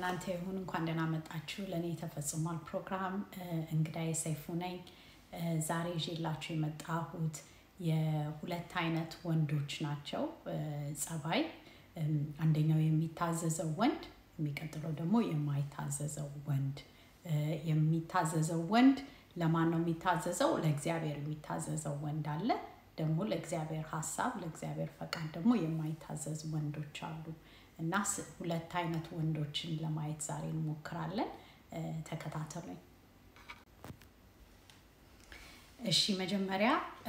ለእናንተ ይሁን። እንኳን ደህና መጣችሁ። ለእኔ ተፈጽሟል ፕሮግራም እንግዳዬ ሰይፉ ነኝ። ዛሬ ይዤላችሁ የመጣሁት የሁለት አይነት ወንዶች ናቸው ጸባይ። አንደኛው የሚታዘዘው ወንድ፣ የሚቀጥለው ደግሞ የማይታዘዘው ወንድ። የሚታዘዘው ወንድ ለማን ነው የሚታዘዘው? ለእግዚአብሔር የሚታዘዘው ወንድ አለ። ደግሞ ለእግዚአብሔር ሀሳብ፣ ለእግዚአብሔር ፈቃድ ደግሞ የማይታዘዝ ወንዶች አሉ። እና ሁለት አይነት ወንዶችን ለማየት ዛሬ እንሞክራለን። ተከታተሉኝ። እሺ፣ መጀመሪያ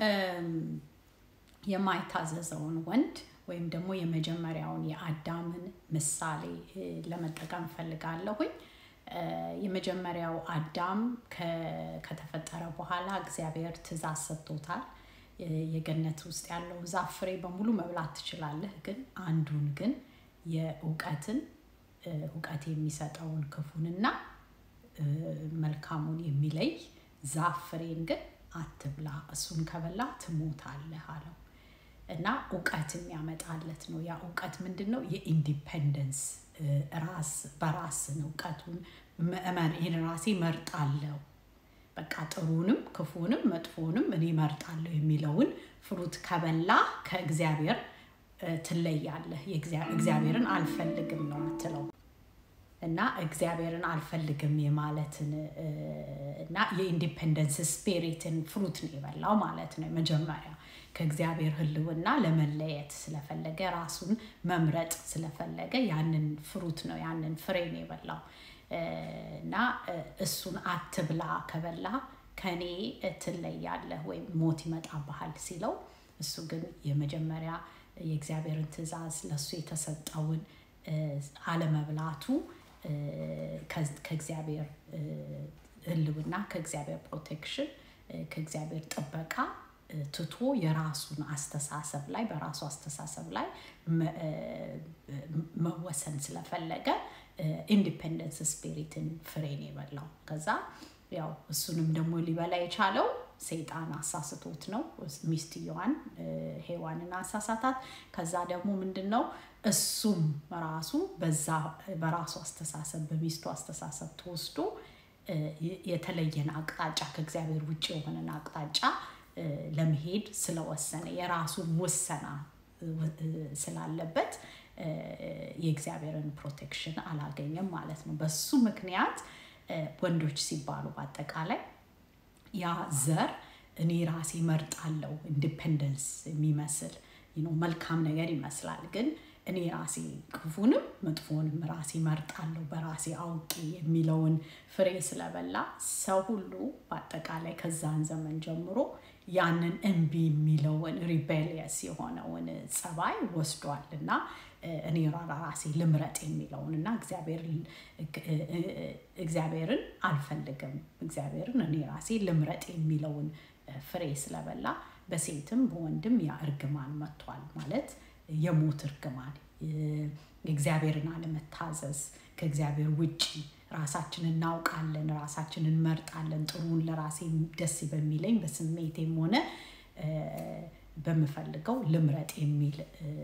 የማይታዘዘውን ወንድ ወይም ደግሞ የመጀመሪያውን የአዳምን ምሳሌ ለመጠቀም ፈልጋለሁኝ። የመጀመሪያው አዳም ከተፈጠረ በኋላ እግዚአብሔር ትእዛዝ ሰጥቶታል። የገነት ውስጥ ያለው ዛፍ ፍሬ በሙሉ መብላት ትችላለህ፣ ግን አንዱን ግን የእውቀትን እውቀት የሚሰጠውን ክፉንና መልካሙን የሚለይ ዛፍ ፍሬን ግን አትብላ፣ እሱን ከበላ ትሞታለህ አለው እና እውቀት የሚያመጣለት ነው። ያ እውቀት ምንድን ነው? የኢንዲፐንደንስ ራስ በራስን እውቀቱን ይህን ራሴ መርጣለሁ፣ በቃ ጥሩንም ክፉንም መጥፎንም እኔ መርጣለሁ የሚለውን ፍሩት ከበላ ከእግዚአብሔር ትለያለህ። እግዚአብሔርን አልፈልግም ነው የምትለው እና እግዚአብሔርን አልፈልግም የማለትን እና የኢንዲፔንደንስ ስፒሪትን ፍሩት ነው የበላው ማለት ነው። መጀመሪያ ከእግዚአብሔር ሕልውና ለመለየት ስለፈለገ ራሱን መምረጥ ስለፈለገ ያንን ፍሩት ነው ያንን ፍሬ ነው የበላው እና እሱን አትብላ ከበላ ከኔ ትለያለህ ወይም ሞት ይመጣብሃል ሲለው እሱ ግን የመጀመሪያ የእግዚአብሔርን ትእዛዝ ለእሱ የተሰጠውን አለመብላቱ ከእግዚአብሔር ህልውና ከእግዚአብሔር ፕሮቴክሽን ከእግዚአብሔር ጥበቃ ትቶ የራሱን አስተሳሰብ ላይ በራሱ አስተሳሰብ ላይ መወሰን ስለፈለገ ኢንዲፔንደንስ ስፒሪትን ፍሬን የበላው ከዛ ያው እሱንም ደግሞ ሊበላ የቻለው ሰይጣን አሳስቶት ነው። ሚስትየዋን ሔዋንን አሳሳታት። ከዛ ደግሞ ምንድን ነው እሱም ራሱ በዛ በራሱ አስተሳሰብ በሚስቱ አስተሳሰብ ተወስዶ የተለየን አቅጣጫ ከእግዚአብሔር ውጭ የሆነን አቅጣጫ ለመሄድ ስለወሰነ የራሱን ውሰና ስላለበት የእግዚአብሔርን ፕሮቴክሽን አላገኘም ማለት ነው። በሱ ምክንያት ወንዶች ሲባሉ በአጠቃላይ ያ ዘር እኔ ራሴ መርጣለው ኢንዲፔንደንስ የሚመስል መልካም ነገር ይመስላል። ግን እኔ ራሴ ክፉንም መጥፎንም ራሴ መርጣለሁ በራሴ አውቄ የሚለውን ፍሬ ስለበላ ሰው ሁሉ በአጠቃላይ ከዛን ዘመን ጀምሮ ያንን እምቢ የሚለውን ሪቤሊየስ የሆነውን ጸባይ ወስዷል እና እኔ ራሴ ልምረጥ የሚለውን እና እግዚአብሔርን አልፈልግም እግዚአብሔርን እኔ ራሴ ልምረጥ የሚለውን ፍሬ ስለበላ በሴትም በወንድም ያ እርግማን መጥቷል። ማለት የሞት እርግማን፣ እግዚአብሔርን አለመታዘዝ፣ ከእግዚአብሔር ውጭ ራሳችንን እናውቃለን፣ ራሳችንን እንመርጣለን፣ ጥሩን ለራሴ ደስ በሚለኝ በስሜቴም ሆነ በምፈልገው ልምረጥ የሚል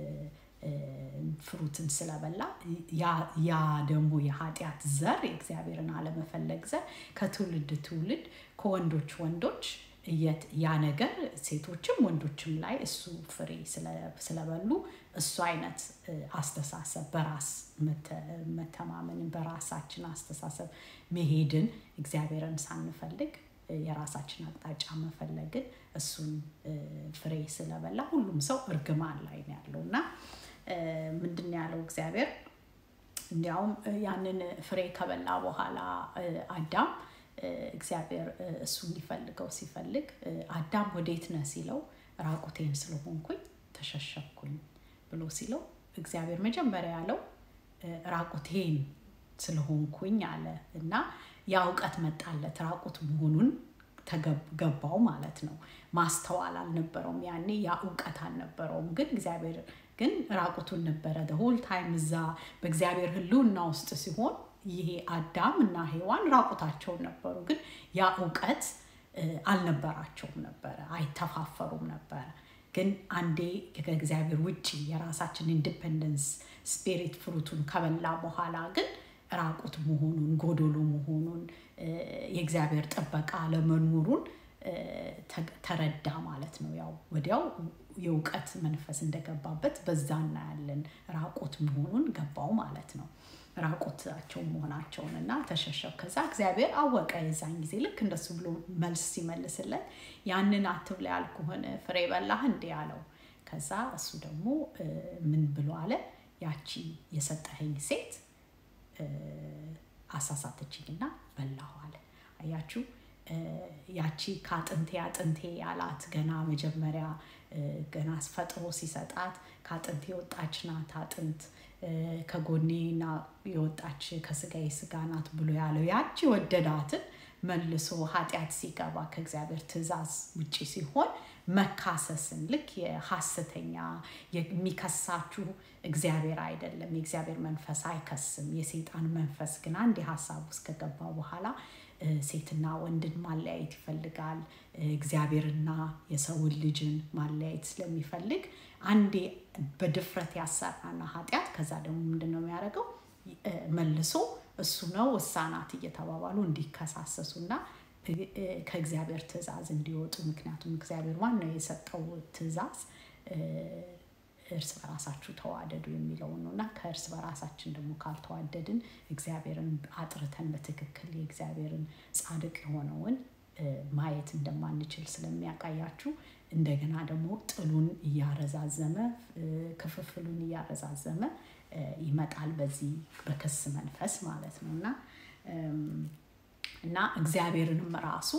ፍሩትን ስለበላ ያ ደግሞ የኃጢአት ዘር የእግዚአብሔርን አለመፈለግ ዘር ከትውልድ ትውልድ ከወንዶች ወንዶች ያ ነገር ሴቶችም ወንዶችም ላይ እሱ ፍሬ ስለበሉ እሱ አይነት አስተሳሰብ በራስ መተማመንን በራሳችን አስተሳሰብ መሄድን እግዚአብሔርን ሳንፈልግ የራሳችን አቅጣጫ መፈለግን እሱን ፍሬ ስለበላ ሁሉም ሰው እርግማን ላይ ነው ያለው እና ምንድን ያለው እግዚአብሔር እንዲያውም ያንን ፍሬ ከበላ በኋላ አዳም እግዚአብሔር እሱ እንዲፈልገው ሲፈልግ አዳም ወዴት ነህ ሲለው ራቁቴን ስለሆንኩኝ ተሸሸኩኝ ብሎ ሲለው እግዚአብሔር መጀመሪያ ያለው ራቁቴን ስለሆንኩኝ አለ እና ያ እውቀት መጣለት ራቁት መሆኑን ተገባው ማለት ነው። ማስተዋል አልነበረውም ያኔ ያ እውቀት አልነበረውም። ግን እግዚአብሔር ግን ራቁቱን ነበረ ሆል ታይም እዛ በእግዚአብሔር ሕልውና ውስጥ ሲሆን ይሄ አዳም እና ሔዋን ራቁታቸውን ነበሩ። ግን ያ እውቀት አልነበራቸውም ነበረ፣ አይተፋፈሩም ነበረ። ግን አንዴ ከእግዚአብሔር ውጭ የራሳችን ኢንዲፐንደንስ ስፒሪት ፍሩቱን ከበላ በኋላ ግን ራቁት መሆኑን ጎዶሎ መሆኑን የእግዚአብሔር ጥበቃ አለመኖሩን ተረዳ ማለት ነው። ያው ወዲያው የእውቀት መንፈስ እንደገባበት በዛ እናያለን። ራቁት መሆኑን ገባው ማለት ነው። ራቁታቸው መሆናቸውን እና ተሸሸው። ከዛ እግዚአብሔር አወቀ የዛን ጊዜ ልክ እንደሱ ብሎ መልስ ሲመልስለት ያንን አትብላ ያልኩህን ፍሬ በላህ እንዴ አለው። ከዛ እሱ ደግሞ ምን ብሎ አለ? ያቺ የሰጠኸኝ ሴት አሳሳተችኝና በላሁ አለ። አያችሁ ያቺ ከአጥንቴ አጥንቴ ያላት ገና መጀመሪያ ገና አስፈጥሮ ሲሰጣት ከአጥንቴ የወጣች ናት አጥንት ከጎኔና የወጣች ከስጋዬ ስጋ ናት ብሎ ያለው ያቺ ወደዳትን መልሶ ኃጢአት ሲገባ ከእግዚአብሔር ትእዛዝ ውጭ ሲሆን መካሰስን ልክ የሐሰተኛ የሚከሳችሁ እግዚአብሔር አይደለም። የእግዚአብሔር መንፈስ አይከስም። የሰይጣን መንፈስ ግን አንድ ሀሳብ ውስጥ ከገባ በኋላ ሴትና ወንድን ማለያየት ይፈልጋል። እግዚአብሔርና የሰውን ልጅን ማለያየት ስለሚፈልግ አንዴ በድፍረት ያሰራና ኃጢአት ከዛ ደግሞ ምንድን ነው የሚያደርገው መልሶ እሱ ነው እሷ ናት እየተባባሉ እንዲከሳሰሱና ከእግዚአብሔር ትእዛዝ እንዲወጡ ምክንያቱም እግዚአብሔር ዋናው የሰጠው ትእዛዝ እርስ በራሳችሁ ተዋደዱ የሚለውን ነው እና ከእርስ በራሳችን ደግሞ ካልተዋደድን እግዚአብሔርን አጥርተን በትክክል የእግዚአብሔርን ጻድቅ የሆነውን ማየት እንደማንችል ስለሚያቃያችሁ እንደገና ደግሞ ጥሉን እያረዛዘመ ክፍፍሉን እያረዛዘመ ይመጣል በዚህ በክስ መንፈስ ማለት ነው እና እና እግዚአብሔርንም ራሱ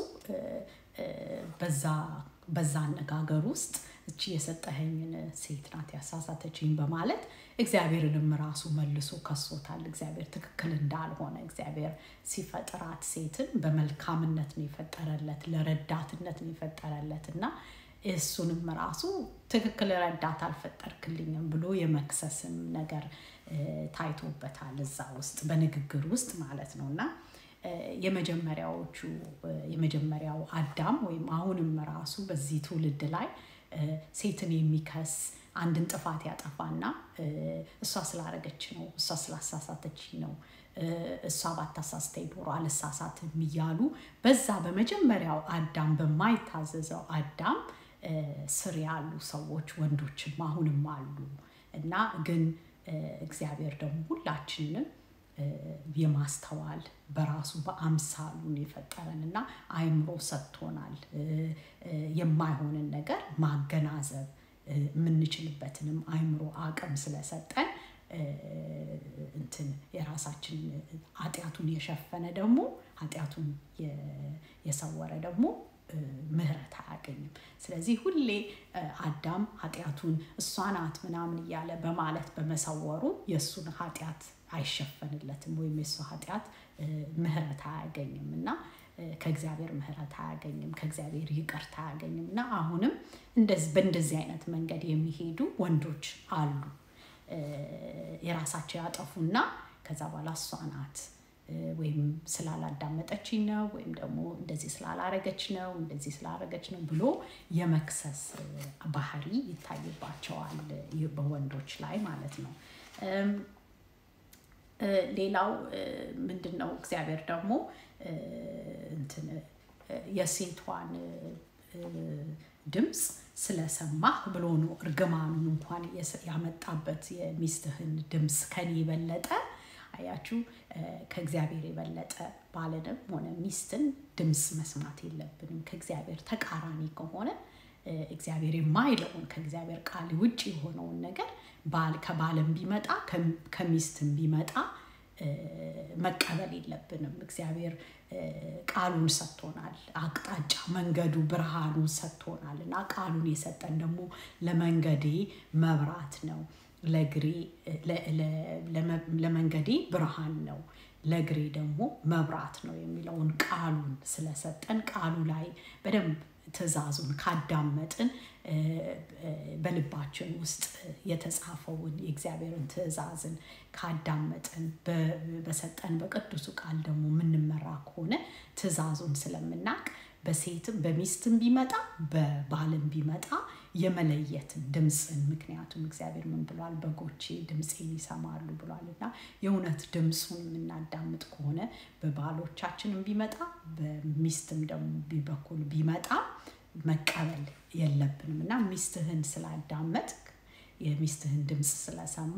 በዛ አነጋገር ውስጥ እቺ የሰጠኸኝን ሴት ናት ያሳሳተችኝ በማለት እግዚአብሔርንም ራሱ መልሶ ከሶታል። እግዚአብሔር ትክክል እንዳልሆነ እግዚአብሔር ሲፈጥራት ሴትን በመልካምነት ነው የፈጠረለት፣ ለረዳትነት ነው የፈጠረለት እና እሱንም ራሱ ትክክል ረዳት አልፈጠርክልኝም ብሎ የመክሰስም ነገር ታይቶበታል እዛ ውስጥ በንግግር ውስጥ ማለት ነው እና የመጀመሪያዎቹ የመጀመሪያው አዳም ወይም አሁንም ራሱ በዚህ ትውልድ ላይ ሴትን የሚከስ አንድን ጥፋት ያጠፋና እሷ ስላረገች ነው፣ እሷ ስላሳሳተች ነው፣ እሷ ባታሳስተኝ ኖሮ አልሳሳትም እያሉ በዛ በመጀመሪያው አዳም በማይታዘዘው አዳም ስር ያሉ ሰዎች ወንዶችም አሁንም አሉ እና ግን እግዚአብሔር ደግሞ ሁላችንም የማስተዋል በራሱ በአምሳሉን የፈጠረን እና አይምሮ ሰጥቶናል። የማይሆንን ነገር ማገናዘብ የምንችልበትንም አይምሮ አቅም ስለሰጠን እንትን የራሳችን ኃጢአቱን የሸፈነ ደግሞ ኃጢአቱን የሰወረ ደግሞ ምህረት አያገኝም። ስለዚህ ሁሌ አዳም ኃጢአቱን እሷ ናት ምናምን እያለ በማለት በመሰወሩ የእሱን ኃጢአት አይሸፈንለትም ወይም የእሱ ኃጢአት ምህረት አያገኝም እና ከእግዚአብሔር ምህረት አያገኝም፣ ከእግዚአብሔር ይቅርታ አያገኝም እና አሁንም በእንደዚህ አይነት መንገድ የሚሄዱ ወንዶች አሉ። የራሳቸው ያጠፉና ከዛ በኋላ እሷ ናት ወይም ስላላዳመጠችኝ ነው ወይም ደግሞ እንደዚህ ስላላረገች ነው እንደዚህ ስላረገች ነው ብሎ የመክሰስ ባህሪ ይታይባቸዋል በወንዶች ላይ ማለት ነው። ሌላው ምንድን ነው? እግዚአብሔር ደግሞ እንትን የሴቷን ድምፅ ስለሰማህ ብሎ ነው እርግማኑን እንኳን ያመጣበት። የሚስትህን ድምፅ ከኔ የበለጠ አያችሁ፣ ከእግዚአብሔር የበለጠ ባልንም ሆነ ሚስትን ድምፅ መስማት የለብንም። ከእግዚአብሔር ተቃራኒ ከሆነ እግዚአብሔር የማይለውን ከእግዚአብሔር ቃል ውጭ የሆነውን ነገር ከባልም ቢመጣ ከሚስትም ቢመጣ መቀበል የለብንም። እግዚአብሔር ቃሉን ሰጥቶናል። አቅጣጫ መንገዱ ብርሃኑን ሰጥቶናል እና ቃሉን የሰጠን ደግሞ ለመንገዴ መብራት ነው፣ ለመንገዴ ብርሃን ነው፣ ለእግሬ ደግሞ መብራት ነው የሚለውን ቃሉን ስለሰጠን ቃሉ ላይ በደንብ ትእዛዙን ካዳመጥን በልባችን ውስጥ የተጻፈውን የእግዚአብሔርን ትእዛዝን ካዳመጥን በሰጠን በቅዱሱ ቃል ደግሞ የምንመራ ከሆነ ትእዛዙን ስለምናቅ በሴትም በሚስትም ቢመጣ በባልም ቢመጣ የመለየትን ድምፅን ምክንያቱም እግዚአብሔር ምን ብሏል በጎቼ ድምፄን ይሰማሉ ብሏል እና የእውነት ድምፁን የምናዳምጥ ከሆነ በባሎቻችንም ቢመጣ በሚስትም ደግሞ በኩል ቢመጣ መቀበል የለብንም እና ሚስትህን ስላዳመጥ የሚስትህን ድምፅ ስለሰማ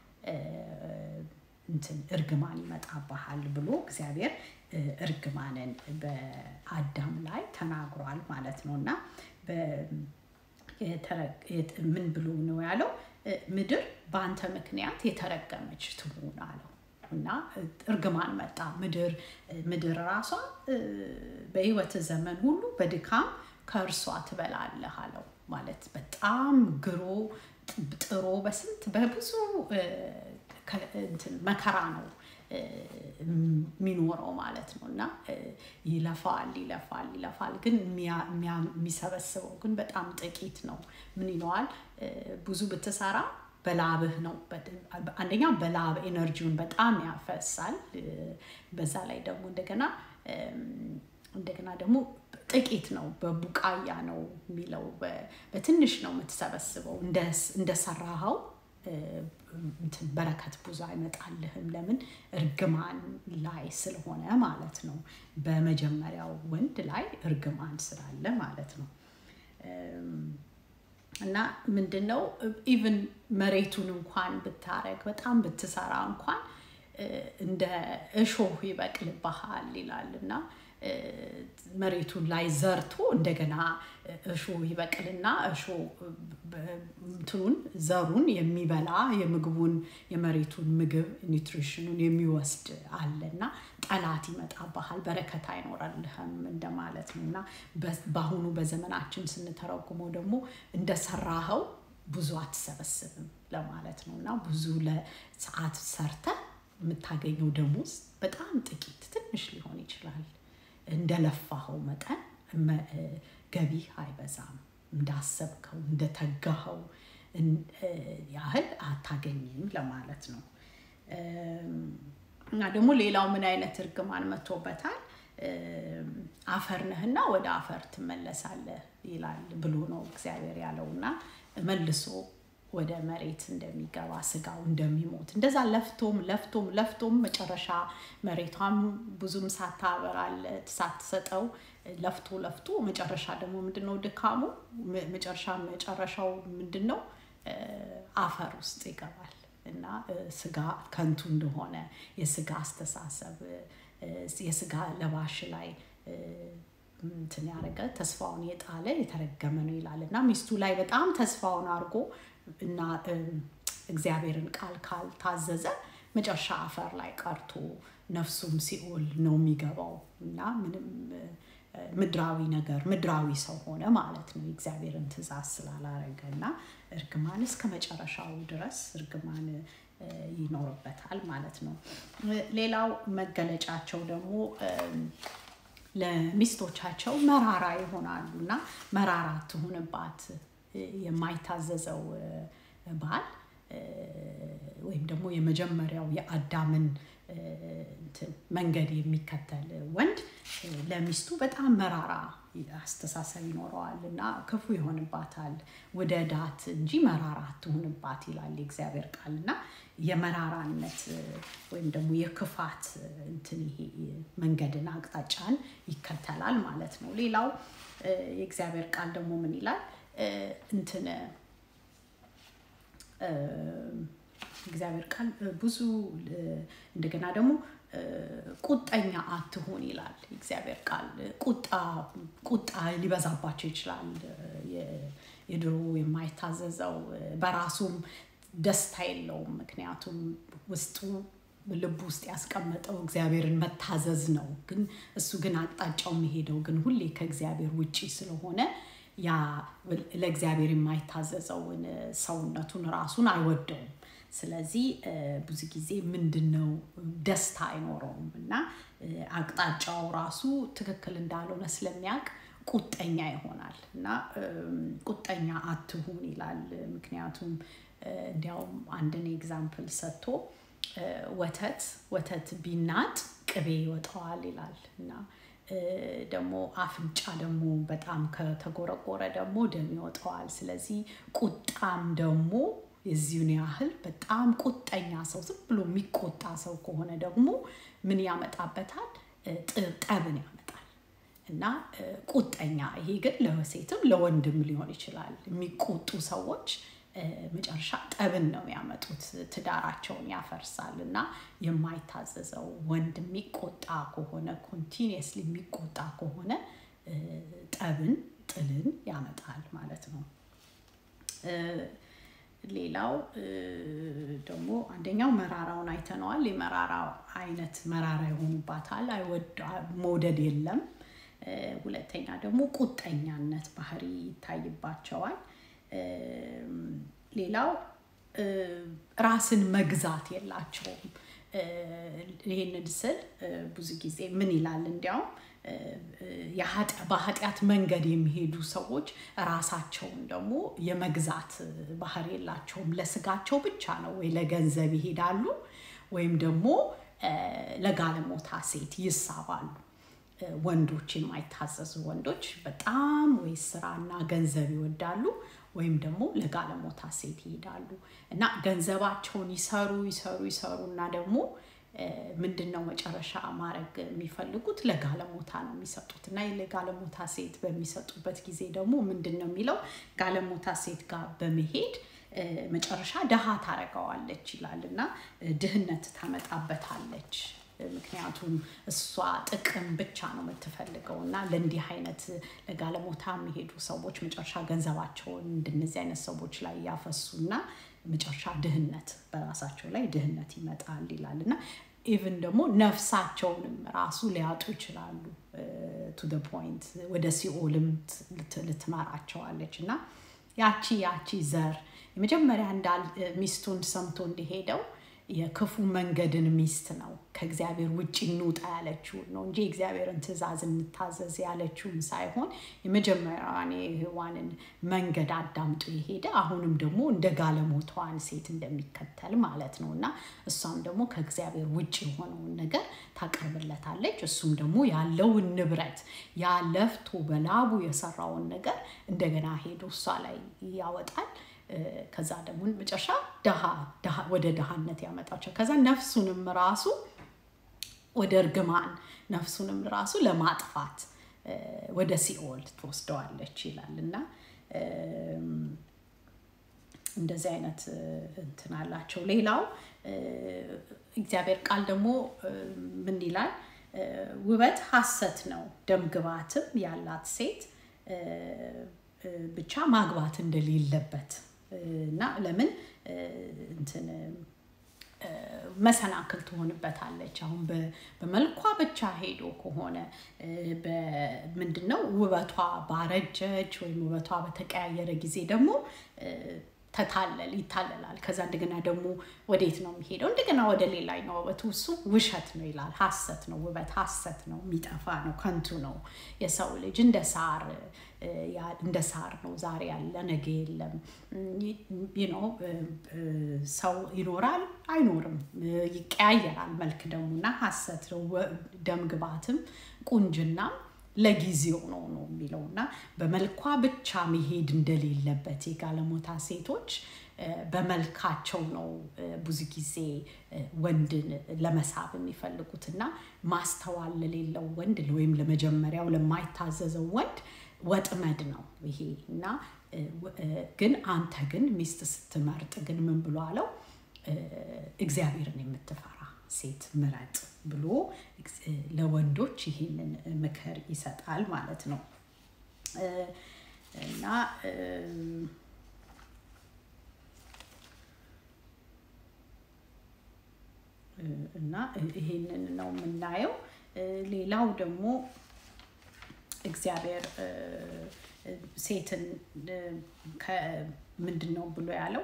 እንትን እርግማን ይመጣብሃል ብሎ እግዚአብሔር እርግማንን በአዳም ላይ ተናግሯል ማለት ነው እና ምን ብሎ ነው ያለው ምድር በአንተ ምክንያት የተረገመች ትሁን አለው እና እርግማን መጣ ምድር ምድር ራሷ በህይወት ዘመን ሁሉ በድካም ከእርሷ ትበላለህ አለው ማለት በጣም ግሮ ጥሮ በስንት በብዙ መከራ ነው የሚኖረው ማለት ነው እና ይለፋል ይለፋል ይለፋል ግን የሚሰበስበው ግን በጣም ጥቂት ነው ምን ይለዋል ብዙ ብትሰራ በላብህ ነው አንደኛ በላብ ኤነርጂውን በጣም ያፈሳል በዛ ላይ ደግሞ እንደገና እንደገና ደግሞ ጥቂት ነው በቡቃያ ነው የሚለው በትንሽ ነው የምትሰበስበው እንደሰራኸው በረከት ብዙ አይመጣልህም ለምን እርግማን ላይ ስለሆነ ማለት ነው በመጀመሪያው ወንድ ላይ እርግማን ስላለ ማለት ነው እና ምንድን ነው ኢቭን መሬቱን እንኳን ብታረግ በጣም ብትሰራ እንኳን እንደ እሾህ ይበቅልብሃል ይላል እና መሬቱን ላይ ዘርቶ እንደገና እሾ ይበቅልና እሾ እንትኑን ዘሩን የሚበላ የምግቡን የመሬቱን ምግብ ኒውትሪሽኑን የሚወስድ አለ እና ጠላት ይመጣብሃል በረከት አይኖረልህም እንደማለት ነው እና በአሁኑ በዘመናችን ስንተረጉመው ደግሞ እንደሰራኸው ብዙ አትሰበስብም ለማለት ነው እና ብዙ ለሰዓት ሰርተ የምታገኘው ደሞዝ በጣም ጥቂት ትንሽ ሊሆን ይችላል እንደለፋኸው መጠን ገቢህ አይበዛም እንዳሰብከው እንደተጋኸው ያህል አታገኝም ለማለት ነው እና ደግሞ ሌላው ምን አይነት እርግማን መጥቶበታል አፈር ነህና ወደ አፈር ትመለሳለህ ይላል ብሎ ነው እግዚአብሔር ያለው እና መልሶ ወደ መሬት እንደሚገባ ስጋው እንደሚሞት እንደዛ ለፍቶም ለፍቶም ለፍቶም መጨረሻ መሬቷም ብዙም ሳታበራለት ሳትሰጠው ለፍቶ ለፍቶ መጨረሻ ደግሞ ምንድነው ድካሙ መጨረሻ መጨረሻው ምንድን ነው አፈር ውስጥ ይገባል እና ስጋ ከንቱ እንደሆነ የስጋ አስተሳሰብ የስጋ ለባሽ ላይ እንትን ያደረገ ተስፋውን የጣለ የተረገመ ነው ይላል እና ሚስቱ ላይ በጣም ተስፋውን አድርጎ እና እግዚአብሔርን ቃል ካልታዘዘ መጨረሻ አፈር ላይ ቀርቶ ነፍሱም ሲኦል ነው የሚገባው እና ምንም ምድራዊ ነገር ምድራዊ ሰው ሆነ ማለት ነው የእግዚአብሔርን ትእዛዝ ስላላረገ እና እርግማን እስከ መጨረሻው ድረስ እርግማን ይኖርበታል ማለት ነው ሌላው መገለጫቸው ደግሞ ለሚስቶቻቸው መራራ ይሆናሉ እና መራራ ትሁንባት የማይታዘዘው ባል ወይም ደግሞ የመጀመሪያው የአዳምን መንገድ የሚከተል ወንድ ለሚስቱ በጣም መራራ አስተሳሰብ ይኖረዋል እና ክፉ ይሆንባታል ወደ ዳት እንጂ መራራ ትሁንባት ይላል የእግዚአብሔር ቃል እና የመራራነት ወይም ደግሞ የክፋት እንትን ይሄ መንገድን አቅጣጫን ይከተላል ማለት ነው ሌላው የእግዚአብሔር ቃል ደግሞ ምን ይላል እንትን እግዚአብሔር ቃል ብዙ እንደገና ደግሞ ቁጠኛ አትሁን ይላል እግዚአብሔር ቃል ቁጣ ቁጣ ሊበዛባቸው ይችላል የድሮ የማይታዘዘው በራሱም ደስታ የለውም ምክንያቱም ውስጡ ልብ ውስጥ ያስቀመጠው እግዚአብሔርን መታዘዝ ነው ግን እሱ ግን አቅጣጫው የሚሄደው ግን ሁሌ ከእግዚአብሔር ውጪ ስለሆነ ያ ለእግዚአብሔር የማይታዘዘውን ሰውነቱን ራሱን አይወደውም ስለዚህ ብዙ ጊዜ ምንድን ነው ደስታ አይኖረውም እና አቅጣጫው ራሱ ትክክል እንዳልሆነ ስለሚያውቅ ቁጠኛ ይሆናል እና ቁጠኛ አትሁን ይላል ምክንያቱም እንዲያውም አንድን ኤግዛምፕል ሰጥቶ ወተት ወተት ቢናጥ ቅቤ ይወጣዋል ይላል እና ደግሞ አፍንጫ ደግሞ በጣም ከተጎረጎረ ደግሞ ደም ይወጣዋል። ስለዚህ ቁጣም ደግሞ የዚሁን ያህል በጣም ቁጠኛ ሰው ዝም ብሎ የሚቆጣ ሰው ከሆነ ደግሞ ምን ያመጣበታል? ጠብን ያመጣል። እና ቁጠኛ ይሄ ግን ለሴትም ለወንድም ሊሆን ይችላል። የሚቆጡ ሰዎች መጨረሻ ጠብን ነው የሚያመጡት፣ ትዳራቸውን ያፈርሳል። እና የማይታዘዘው ወንድ የሚቆጣ ከሆነ ኮንቲኒየስሊ የሚቆጣ ከሆነ ጠብን፣ ጥልን ያመጣል ማለት ነው። ሌላው ደግሞ አንደኛው መራራውን አይተነዋል። የመራራ አይነት መራራ ይሆኑባታል፣ መውደድ የለም። ሁለተኛ ደግሞ ቁጠኛነት ባህሪ ይታይባቸዋል። ሌላው ራስን መግዛት የላቸውም። ይህንን ስል ብዙ ጊዜ ምን ይላል እንዲያውም በኃጢአት መንገድ የሚሄዱ ሰዎች ራሳቸውን ደግሞ የመግዛት ባህሪ የላቸውም። ለስጋቸው ብቻ ነው ወይ ለገንዘብ ይሄዳሉ ወይም ደግሞ ለጋለሞታ ሴት ይሳባሉ። ወንዶች የማይታዘዙ ወንዶች በጣም ወይ ስራና ገንዘብ ይወዳሉ ወይም ደግሞ ለጋለሞታ ሴት ይሄዳሉ እና ገንዘባቸውን ይሰሩ ይሰሩ ይሰሩ እና ደግሞ ምንድን ነው መጨረሻ ማድረግ የሚፈልጉት ለጋለሞታ ነው የሚሰጡት እና ለጋለሞታ ሴት በሚሰጡበት ጊዜ ደግሞ ምንድን ነው የሚለው ጋለሞታ ሴት ጋር በመሄድ መጨረሻ ድሃ ታረገዋለች ይላል እና ድህነት ታመጣበታለች። ምክንያቱም እሷ ጥቅም ብቻ ነው የምትፈልገው እና ለእንዲህ አይነት ለጋለሞታ የሚሄዱ ሰዎች መጨረሻ ገንዘባቸውን እንደነዚህ አይነት ሰዎች ላይ ያፈሱና መጨረሻ ድህነት በራሳቸው ላይ ድህነት ይመጣል ይላል እና ኢቭን ደግሞ ነፍሳቸውንም ራሱ ሊያጡ ይችላሉ። ቱ ደ ፖይንት ወደ ሲኦልም ልትመራቸዋለች እና ያቺ ያቺ ዘር የመጀመሪያ እንዳል ሚስቱን ሰምቶ እንደሄደው የክፉ መንገድን ሚስት ነው ከእግዚአብሔር ውጭ እንውጣ ያለችውን ነው እንጂ የእግዚአብሔርን ትእዛዝ እንታዘዝ ያለችውን ሳይሆን የመጀመሪያዋን የሔዋንን መንገድ አዳምጦ የሄደ አሁንም ደግሞ እንደ ጋለሞታዋን ሴት እንደሚከተል ማለት ነው እና እሷም ደግሞ ከእግዚአብሔር ውጭ የሆነውን ነገር ታቀርብለታለች። እሱም ደግሞ ያለውን ንብረት ያ ለፍቶ በላቡ የሰራውን ነገር እንደገና ሄዶ እሷ ላይ ያወጣል። ከዛ ደግሞ መጨረሻ ወደ ድሃነት ያመጣቸው ከዛ ነፍሱንም ራሱ ወደ እርግማን ነፍሱንም ራሱ ለማጥፋት ወደ ሲኦል ትወስደዋለች ይላል እና እንደዚህ አይነት እንትን አላቸው። ሌላው እግዚአብሔር ቃል ደግሞ ምን ይላል? ውበት ሐሰት ነው፣ ደምግባትም ያላት ሴት ብቻ ማግባት እንደሌለበት እና ለምን እንትን መሰናክል ትሆንበታለች። አሁን በመልኳ ብቻ ሄዶ ከሆነ ምንድን ነው ውበቷ ባረጀች ወይም ውበቷ በተቀያየረ ጊዜ ደግሞ ተታለል ይታለላል። ከዛ እንደገና ደግሞ ወዴት ነው የሚሄደው? እንደገና ወደ ሌላኛው ውበቱ እሱ ውሸት ነው ይላል። ሐሰት ነው ውበት፣ ሐሰት ነው፣ የሚጠፋ ነው፣ ከንቱ ነው። የሰው ልጅ እንደ ሳር እንደ ሳር ነው። ዛሬ ያለ ነገ የለም። ነው ሰው ይኖራል አይኖርም፣ ይቀያየራል። መልክ ደግሞ እና ሐሰት ነው። ደም ግባትም ቁንጅናም ለጊዜው ነው ነው የሚለው እና በመልኳ ብቻ መሄድ እንደሌለበት የጋለሞታ ሴቶች በመልካቸው ነው ብዙ ጊዜ ወንድን ለመሳብ የሚፈልጉት እና ማስተዋል ለሌለው ወንድ ወይም ለመጀመሪያው ለማይታዘዘው ወንድ ወጥመድ ነው ይሄ እና ግን አንተ ግን ሚስት ስትመርጥ ግን ምን ብሎ አለው እግዚአብሔርን የምትፈራ ሴት ምረጥ ብሎ ለወንዶች ይህንን ምክር ይሰጣል ማለት ነው እና እና ይሄንን ነው የምናየው። ሌላው ደግሞ እግዚአብሔር ሴትን ምንድን ነው ብሎ ያለው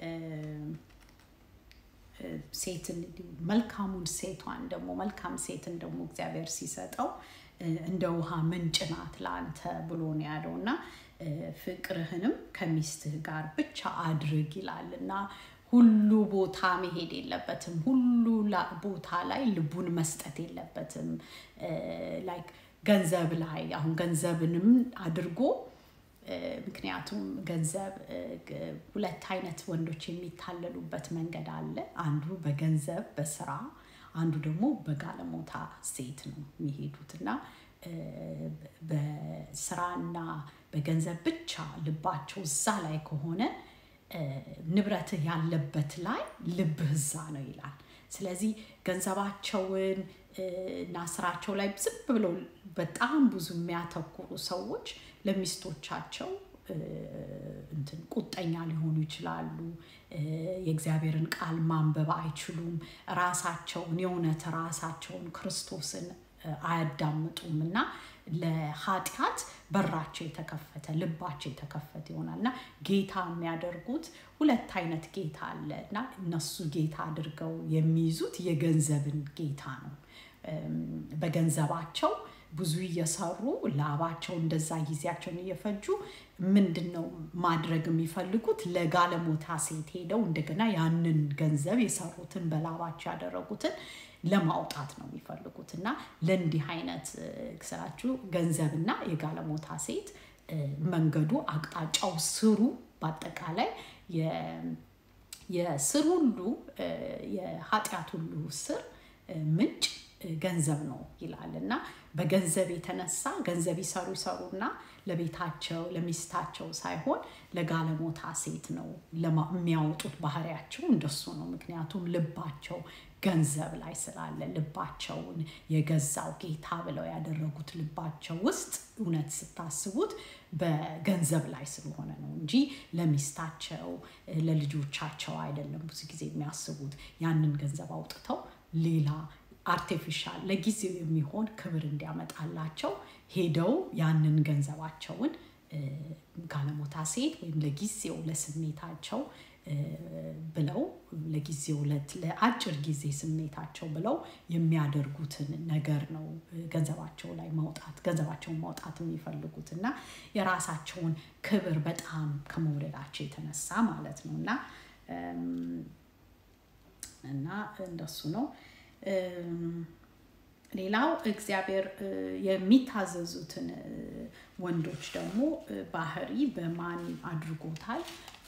ሴትን መልካሙን ሴቷን ደግሞ መልካም ሴትን ደግሞ እግዚአብሔር ሲሰጠው እንደ ውሃ ምንጭ ናት ለአንተ ብሎ ነው ያለው እና ፍቅርህንም ከሚስትህ ጋር ብቻ አድርግ ይላል እና ሁሉ ቦታ መሄድ የለበትም። ሁሉ ቦታ ላይ ልቡን መስጠት የለበትም። ላይክ ገንዘብ ላይ አሁን ገንዘብንም አድርጎ ምክንያቱም ገንዘብ ሁለት አይነት ወንዶች የሚታለሉበት መንገድ አለ። አንዱ በገንዘብ በስራ፣ አንዱ ደግሞ በጋለሞታ ሴት ነው የሚሄዱት እና በስራና በገንዘብ ብቻ ልባቸው እዛ ላይ ከሆነ ንብረትህ ያለበት ላይ ልብህ እዛ ነው ይላል። ስለዚህ ገንዘባቸውን እና ስራቸው ላይ ዝም ብለው በጣም ብዙ የሚያተኩሩ ሰዎች ለሚስቶቻቸው እንትን ቁጠኛ ሊሆኑ ይችላሉ። የእግዚአብሔርን ቃል ማንበብ አይችሉም። ራሳቸውን የእውነት ራሳቸውን ክርስቶስን አያዳምጡም እና ለኃጢአት በራቸው የተከፈተ ልባቸው የተከፈተ ይሆናል እና ጌታ የሚያደርጉት ሁለት አይነት ጌታ አለ እና እነሱ ጌታ አድርገው የሚይዙት የገንዘብን ጌታ ነው። በገንዘባቸው ብዙ እየሰሩ ላባቸው እንደዛ ጊዜያቸውን እየፈጁ ምንድን ነው ማድረግ የሚፈልጉት? ለጋለሞታ ሴት ሄደው እንደገና ያንን ገንዘብ የሰሩትን በላባቸው ያደረጉትን ለማውጣት ነው የሚፈልጉት እና ለእንዲህ አይነት ስራችሁ ገንዘብና የጋለሞታ ሴት መንገዱ፣ አቅጣጫው፣ ስሩ በአጠቃላይ የስር ሁሉ የኃጢአት ሁሉ ስር ምንጭ ገንዘብ ነው ይላል እና በገንዘብ የተነሳ ገንዘብ ይሰሩ ይሰሩና ለቤታቸው ለሚስታቸው ሳይሆን ለጋለሞታ ሴት ነው የሚያወጡት። ባህሪያቸው እንደሱ ነው። ምክንያቱም ልባቸው ገንዘብ ላይ ስላለ ልባቸውን የገዛው ጌታ ብለው ያደረጉት ልባቸው ውስጥ እውነት ስታስቡት በገንዘብ ላይ ስለሆነ ነው እንጂ ለሚስታቸው ለልጆቻቸው አይደለም። ብዙ ጊዜ የሚያስቡት ያንን ገንዘብ አውጥተው ሌላ አርቲፊሻል ለጊዜው የሚሆን ክብር እንዲያመጣላቸው ሄደው ያንን ገንዘባቸውን ጋለሞታ ሴት ወይም ለጊዜው ለስሜታቸው ብለው ለጊዜው ለአጭር ጊዜ ስሜታቸው ብለው የሚያደርጉትን ነገር ነው ገንዘባቸው ላይ ማውጣት ገንዘባቸውን ማውጣት የሚፈልጉት እና የራሳቸውን ክብር በጣም ከመውደዳቸው የተነሳ ማለት ነው እና እና እንደሱ ነው። ሌላው እግዚአብሔር የሚታዘዙትን ወንዶች ደግሞ ባህሪ በማን አድርጎታል?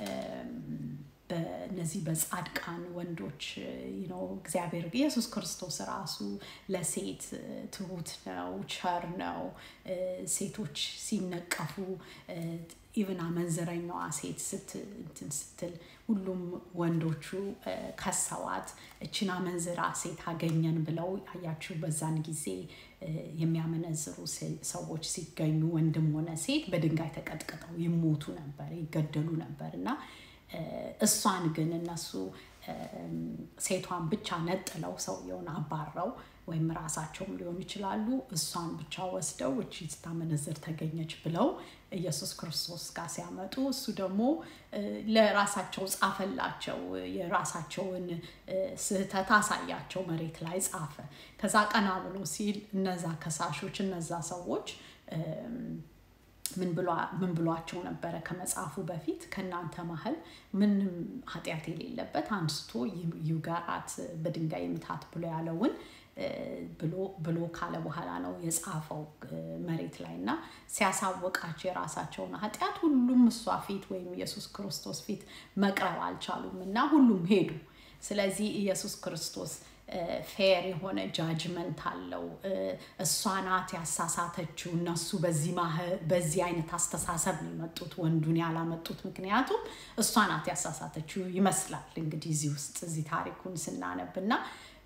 በእነዚህ በጻድቃን ወንዶች ነው። እግዚአብሔር ኢየሱስ ክርስቶስ ራሱ ለሴት ትሁት ነው፣ ቸር ነው። ሴቶች ሲነቀፉ ኢቭን አመንዝረኛዋ ሴት እንትን ስትል ሁሉም ወንዶቹ ከሰዋት እችን አመንዝራ ሴት አገኘን ብለው አያችሁ። በዛን ጊዜ የሚያመነዝሩ ሰዎች ሲገኙ ወንድም ሆነ ሴት በድንጋይ ተቀጥቅጠው ይሞቱ ነበር፣ ይገደሉ ነበር እና እሷን ግን እነሱ ሴቷን ብቻ ነጥለው ሰውየውን አባረው ወይም ራሳቸውም ሊሆኑ ይችላሉ። እሷን ብቻ ወስደው እቺ ስታመነዝር ተገኘች ብለው ኢየሱስ ክርስቶስ ጋር ሲያመጡ እሱ ደግሞ ለራሳቸው ጻፈላቸው። የራሳቸውን ስህተት አሳያቸው፣ መሬት ላይ ጻፈ። ከዛ ቀና ብሎ ሲል እነዛ ከሳሾች እነዛ ሰዎች ምን ብሏቸው ነበረ? ከመጽሐፉ በፊት ከእናንተ መሀል ምንም ኃጢአት የሌለበት አንስቶ ይውገራት በድንጋይ ምታት ብሎ ያለውን ብሎ ካለ በኋላ ነው የጻፈው መሬት ላይ እና ሲያሳወቃቸው የራሳቸውን ኃጢአት ሁሉም እሷ ፊት ወይም ኢየሱስ ክርስቶስ ፊት መቅረብ አልቻሉም እና ሁሉም ሄዱ። ስለዚህ ኢየሱስ ክርስቶስ ፌር የሆነ ጃጅመንት አለው። እሷ ናት ያሳሳተችው። እነሱ በዚህ አይነት አስተሳሰብ ነው የመጡት ወንዱን ያላመጡት። ምክንያቱም እሷ ናት ያሳሳተችው ይመስላል እንግዲህ እዚህ ውስጥ እዚህ ታሪኩን ስናነብ እና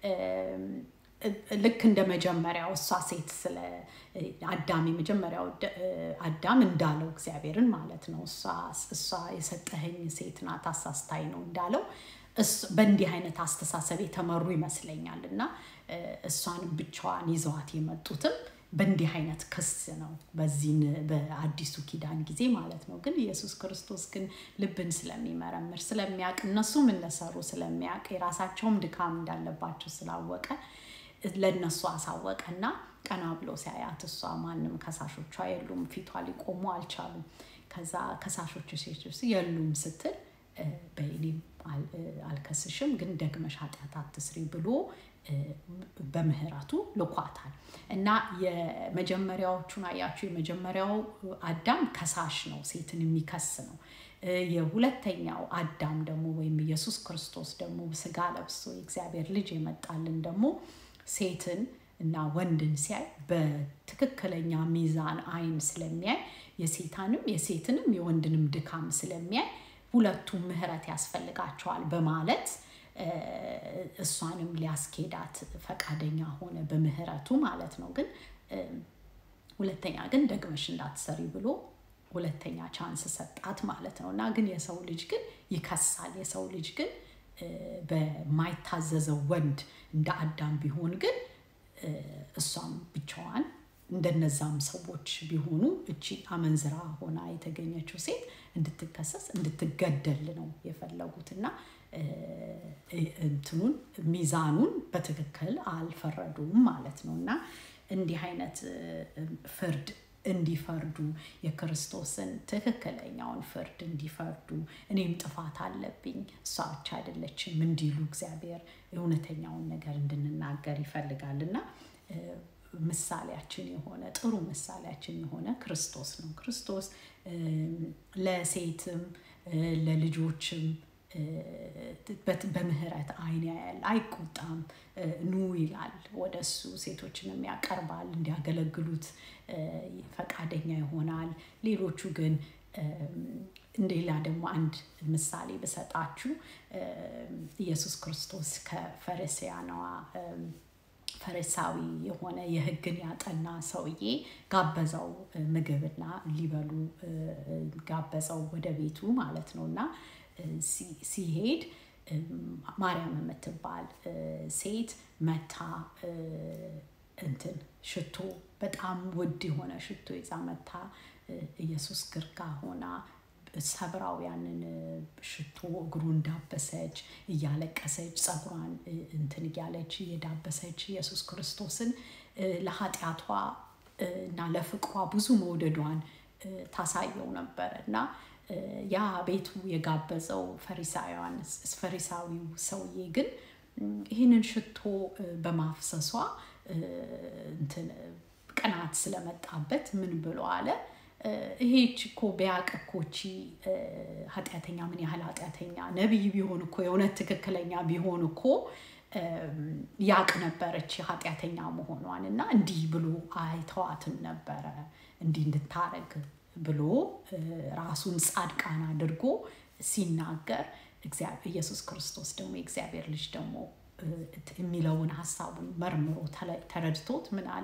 ልክ እንደ መጀመሪያው እሷ ሴት ስለ አዳም የመጀመሪያው አዳም እንዳለው እግዚአብሔርን ማለት ነው እሷ የሰጠኸኝ ሴት ናት አሳስታኝ ነው እንዳለው በእንዲህ አይነት አስተሳሰብ የተመሩ ይመስለኛል እና እሷንም ብቻዋን ይዘዋት የመጡትም በእንዲህ አይነት ክስ ነው በዚህን በአዲሱ ኪዳን ጊዜ ማለት ነው። ግን ኢየሱስ ክርስቶስ ግን ልብን ስለሚመረምር ስለሚያውቅ እነሱም እንደሰሩ ስለሚያውቅ የራሳቸውም ድካም እንዳለባቸው ስላወቀ ለእነሱ አሳወቀና ቀና ብሎ ሲያያት እሷ ማንም ከሳሾቿ የሉም፣ ፊቷ ሊቆሙ አልቻሉም። ከዛ ከሳሾቹ ሴቶች የሉም ስትል አልከስሽም፣ ግን ደግመሽ ኃጢአት አትስሪ ብሎ በምህረቱ ልኳታል እና የመጀመሪያዎቹን አያችሁ። የመጀመሪያው አዳም ከሳሽ ነው፣ ሴትን የሚከስ ነው። የሁለተኛው አዳም ደግሞ ወይም ኢየሱስ ክርስቶስ ደግሞ ስጋ ለብሶ የእግዚአብሔር ልጅ የመጣልን ደግሞ ሴትን እና ወንድን ሲያይ በትክክለኛ ሚዛን አይን ስለሚያይ የሴታንም የሴትንም የወንድንም ድካም ስለሚያይ ሁለቱም ምህረት ያስፈልጋቸዋል በማለት እሷንም ሊያስኬዳት ፈቃደኛ ሆነ በምህረቱ ማለት ነው። ግን ሁለተኛ ግን ደግመሽ እንዳትሰሪ ብሎ ሁለተኛ ቻንስ ሰጣት ማለት ነው። እና ግን የሰው ልጅ ግን ይከሳል። የሰው ልጅ ግን በማይታዘዘው ወንድ እንደ አዳም ቢሆን ግን እሷም ብቻዋን እንደነዛም ሰዎች ቢሆኑ እቺ አመንዝራ ሆና የተገኘችው ሴት እንድትከሰስ እንድትገደል ነው የፈለጉት እና እንትኑን ሚዛኑን በትክክል አልፈረዱም ማለት ነው እና እንዲህ አይነት ፍርድ እንዲፈርዱ የክርስቶስን ትክክለኛውን ፍርድ እንዲፈርዱ እኔም ጥፋት አለብኝ እሷ ብቻ አይደለችም እንዲሉ እግዚአብሔር እውነተኛውን ነገር እንድንናገር ይፈልጋል እና ምሳሌያችን የሆነ ጥሩ ምሳሌያችን የሆነ ክርስቶስ ነው። ክርስቶስ ለሴትም ለልጆችም በምህረት አይን ያያል፣ አይቆጣም። ኑ ይላል ወደ እሱ ሴቶችንም ያቀርባል፣ እንዲያገለግሉት ፈቃደኛ ይሆናል። ሌሎቹ ግን ሌላ ደግሞ አንድ ምሳሌ ብሰጣችሁ ኢየሱስ ክርስቶስ ከፈሪሳውያንዋ ፈሪሳዊ የሆነ የሕግን ያጠና ሰውዬ ጋበዘው ምግብና ሊበሉ ጋበዘው ወደ ቤቱ ማለት ነው እና ሲሄድ ማርያም የምትባል ሴት መታ እንትን ሽቶ በጣም ውድ የሆነ ሽቶ ይዛ መታ ኢየሱስ ግርጋ ሆና ሰብራው ያንን ሽቶ እግሩ እንዳበሰች እያለቀሰች ፀጉሯን እንትን እያለች እየዳበሰች ኢየሱስ ክርስቶስን ለኃጢአቷ እና ለፍቅሯ ብዙ መውደዷን ታሳየው ነበረ እና ያ ቤቱ የጋበዘው ፈሪሳውያን ፈሪሳዊው ሰውዬ ግን ይህንን ሽቶ በማፍሰሷ እንትን ቅናት ስለመጣበት ምን ብሎ አለ ይሄች እኮ ቢያቅ እኮ እቺ ኃጢአተኛ ምን ያህል ኃጢአተኛ ነቢይ ቢሆን እኮ የእውነት ትክክለኛ ቢሆን እኮ ያቅ ነበረች ኃጢአተኛ መሆኗን እና እንዲህ ብሎ አይተዋትም ነበረ እንዲህ እንድታረግ ብሎ ራሱን ጻድቃን አድርጎ ሲናገር ኢየሱስ ክርስቶስ ደግሞ የእግዚአብሔር ልጅ ደግሞ የሚለውን ሀሳቡን መርምሮ ተረድቶት ምን አለ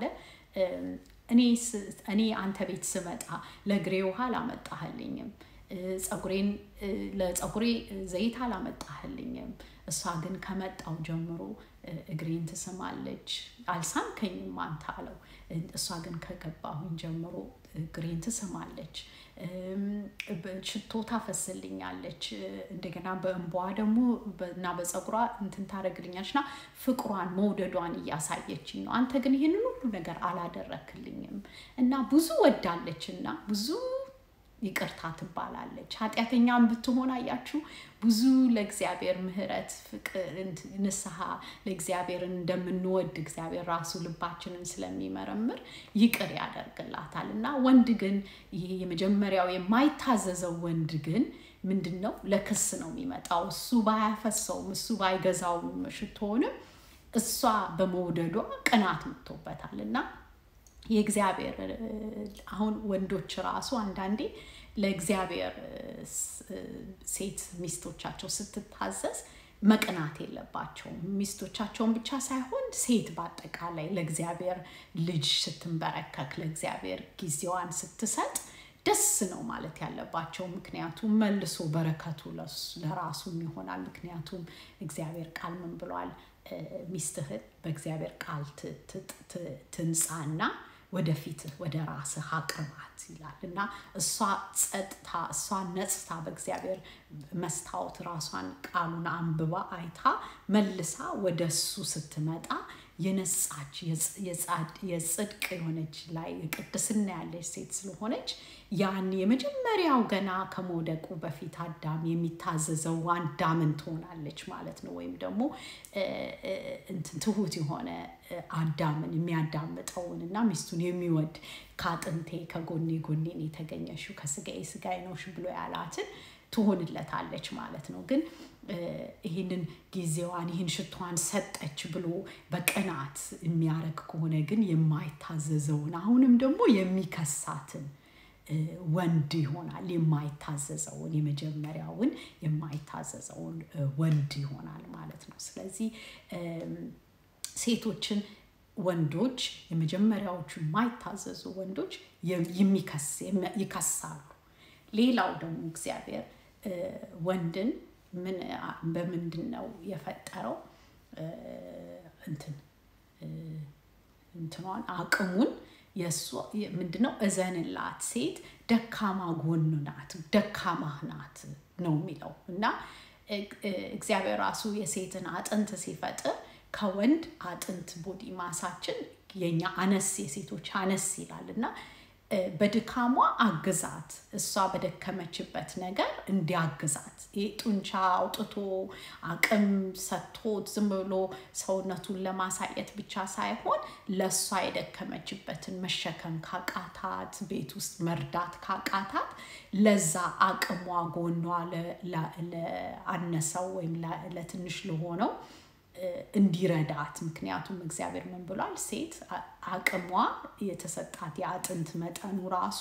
እኔ አንተ ቤት ስመጣ ለእግሬ ውሃ አላመጣህልኝም ፀጉሬን ለፀጉሬ ዘይት አላመጣህልኝም እሷ ግን ከመጣው ጀምሮ እግሬን ትስማለች አልሳምከኝም አንተ አለው እሷ ግን ከገባሁኝ ጀምሮ እግሬን ትስማለች ሽቶ ታፈስልኛለች እንደገና በእንቧ ደግሞ እና በፀጉሯ እንትን ታደረግልኛለች እና ፍቅሯን መውደዷን እያሳየችኝ ነው አንተ ግን ይህንን ሁሉ ነገር አላደረክልኝም እና ብዙ ወዳለች እና ብዙ ይቅርታ ትባላለች ኃጢአተኛም ብትሆን አያችሁ ብዙ ለእግዚአብሔር ምህረት ፍቅር ንስሐ ለእግዚአብሔር እንደምንወድ እግዚአብሔር ራሱ ልባችንን ስለሚመረምር ይቅር ያደርግላታል እና ወንድ ግን ይሄ የመጀመሪያው የማይታዘዘው ወንድ ግን ምንድን ነው ለክስ ነው የሚመጣው እሱ ባያፈሰውም እሱ ባይገዛውም ሽቶንም እሷ በመውደዷ ቅናት መጥቶበታል እና የእግዚአብሔር አሁን ወንዶች ራሱ አንዳንዴ ለእግዚአብሔር ሴት ሚስቶቻቸው ስትታዘዝ መቅናት የለባቸውም ሚስቶቻቸውን ብቻ ሳይሆን ሴት በአጠቃላይ ለእግዚአብሔር ልጅ ስትንበረከክ ለእግዚአብሔር ጊዜዋን ስትሰጥ ደስ ነው ማለት ያለባቸው ምክንያቱም መልሶ በረከቱ ለራሱም ይሆናል ምክንያቱም እግዚአብሔር ቃል ምን ብሏል ሚስትህን በእግዚአብሔር ቃል ትንጻና ወደፊት ወደ ራስህ አቅርባት ይላል እና እሷ ጸጥታ እሷ ነጽታ በእግዚአብሔር መስታወት ራሷን ቃሉን አንብባ አይታ መልሳ ወደ እሱ ስትመጣ የነጻች የጽድቅ የሆነች ላይ ቅድስና ያለች ሴት ስለሆነች ያን የመጀመሪያው ገና ከመውደቁ በፊት አዳም የሚታዘዘው አዳምን ትሆናለች ማለት ነው። ወይም ደግሞ እንትን ትሁት የሆነ አዳምን የሚያዳምጠውን እና ሚስቱን የሚወድ ከአጥንቴ ከጎኔ ጎኔን የተገኘሽው ከስጋዬ ስጋዬ ነውሽ ብሎ ያላትን ትሆንለታለች ማለት ነው። ግን ይህንን ጊዜዋን ይህን ሽቷን ሰጠች ብሎ በቅናት የሚያረግ ከሆነ ግን የማይታዘዘውን አሁንም ደግሞ የሚከሳትን ወንድ ይሆናል። የማይታዘዘውን የመጀመሪያውን የማይታዘዘውን ወንድ ይሆናል ማለት ነው። ስለዚህ ሴቶችን ወንዶች የመጀመሪያዎቹ የማይታዘዙ ወንዶች ይከሳሉ። ሌላው ደግሞ እግዚአብሔር ወንድን ምን በምንድን ነው የፈጠረው? እንትን እንትኗን አቅሙን የእሷ ምንድነው እዘንላት ሴት ደካማ ጎን ናት፣ ደካማ ናት ነው የሚለው እና እግዚአብሔር ራሱ የሴትን አጥንት ሲፈጥር ከወንድ አጥንት ቦዲ ማሳችን የኛ አነስ የሴቶች አነስ ይላል እና በድካሟ አግዛት፣ እሷ በደከመችበት ነገር እንዲያግዛት ይህ ጡንቻ አውጥቶ አቅም ሰጥቶት ዝም ብሎ ሰውነቱን ለማሳየት ብቻ ሳይሆን ለእሷ የደከመችበትን መሸከም ካቃታት፣ ቤት ውስጥ መርዳት ካቃታት ለዛ አቅሟ ጎኗ ለአነሰው ወይም ለትንሽ ለሆነው እንዲረዳት ምክንያቱም እግዚአብሔር ምን ብሏል? ሴት አቅሟ የተሰጣት የአጥንት መጠኑ ራሱ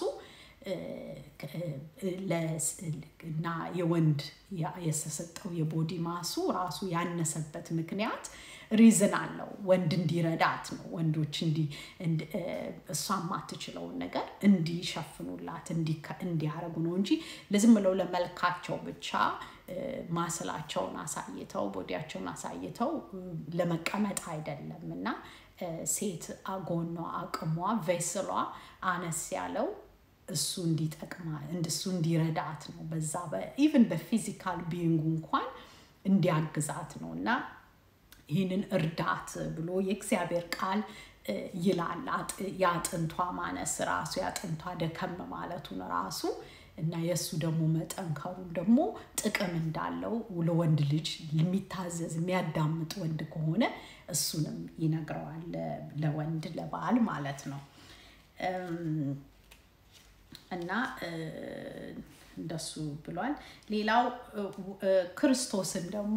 እና የወንድ የተሰጠው የቦዲ ማሱ ራሱ ያነሰበት ምክንያት ሪዝን አለው። ወንድ እንዲረዳት ነው። ወንዶች እሷ የማትችለውን ነገር እንዲሸፍኑላት እንዲያረጉ ነው እንጂ ለዝም ብለው ለመልካቸው ብቻ ማስላቸውን አሳይተው ቦዲያቸውን አሳይተው ለመቀመጥ አይደለም እና ሴት ጎኗ አቅሟ ቬስሏ አነስ ያለው እሱ እንዲጠቅማ እሱ እንዲረዳት ነው። በዛ ኢቨን በፊዚካል ቢንጉ እንኳን እንዲያግዛት ነው እና ይህንን እርዳት ብሎ የእግዚአብሔር ቃል ይላል። የአጥንቷ ማነስ ራሱ የአጥንቷ ደከም ማለቱን ራሱ እና የእሱ ደግሞ መጠንከሩን ደግሞ ጥቅም እንዳለው ለወንድ ልጅ የሚታዘዝ የሚያዳምጥ ወንድ ከሆነ እሱንም ይነግረዋል ለወንድ ለባል ማለት ነው። እና እንደሱ ብሏል። ሌላው ክርስቶስን ደግሞ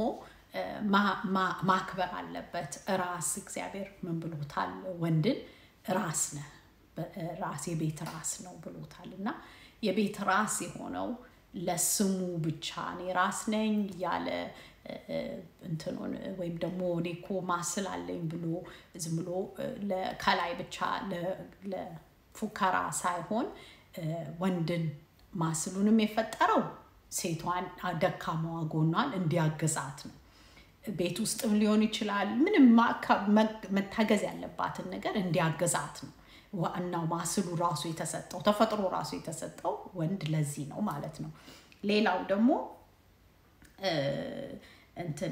ማክበር አለበት። ራስ እግዚአብሔር ምን ብሎታል? ወንድን ራስ ነህ፣ ራስ የቤት ራስ ነው ብሎታል እና የቤት ራስ የሆነው ለስሙ ብቻ እኔ ራስ ነኝ ያለ እንትኑን ወይም ደግሞ እኔ እኮ ማስል አለኝ ብሎ ዝም ብሎ ከላይ ብቻ ለፉከራ ሳይሆን ወንድን ማስሉንም የፈጠረው ሴቷን ደካማዋ ጎኗን እንዲያግዛት ነው። ቤት ውስጥም ሊሆን ይችላል። ምንም መታገዝ ያለባትን ነገር እንዲያግዛት ነው። ዋናው ማስሉ ራሱ የተሰጠው ተፈጥሮ ራሱ የተሰጠው ወንድ ለዚህ ነው ማለት ነው። ሌላው ደግሞ እንትን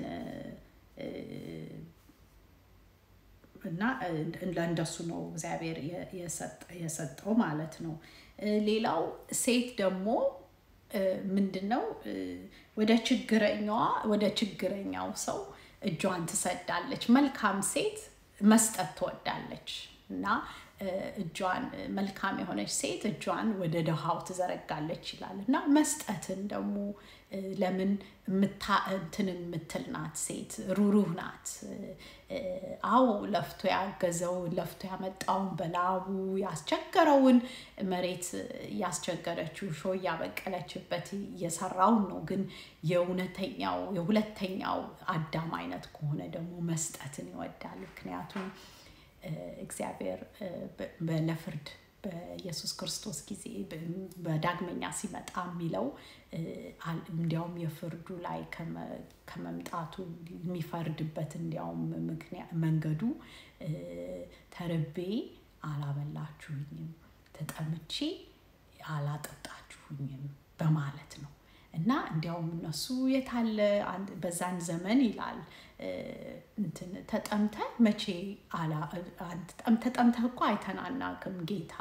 እና ለእንደሱ ነው እግዚአብሔር የሰጠው ማለት ነው። ሌላው ሴት ደግሞ ምንድን ነው ወደ ችግረኛዋ ወደ ችግረኛው ሰው እጇን ትሰዳለች። መልካም ሴት መስጠት ትወዳለች እና እጇን መልካም የሆነች ሴት እጇን ወደ ድሃው ትዘረጋለች ይላል እና መስጠትን ደግሞ ለምን እንትን የምትል ናት ሴት ሩሩህ ናት። አዎ ለፍቶ ያገዘውን ለፍቶ ያመጣውን በላቡ ያስቸገረውን መሬት ያስቸገረችው ሾ እያበቀለችበት እየሰራውን ነው። ግን የእውነተኛው የሁለተኛው አዳም አይነት ከሆነ ደግሞ መስጠትን ይወዳል። ምክንያቱም እግዚአብሔር ለፍርድ በኢየሱስ ክርስቶስ ጊዜ በዳግመኛ ሲመጣ የሚለው እንዲያውም የፍርዱ ላይ ከመምጣቱ የሚፈርድበት እንዲያውም መንገዱ ተርቤ አላበላችሁኝም፣ ተጠምቼ አላጠጣችሁኝም በማለት ነው እና እንዲያውም እነሱ የታለ በዛን ዘመን ይላል ተጠምተህ መቼ ተጠምተህ እኮ አይተን አናቅም ጌታ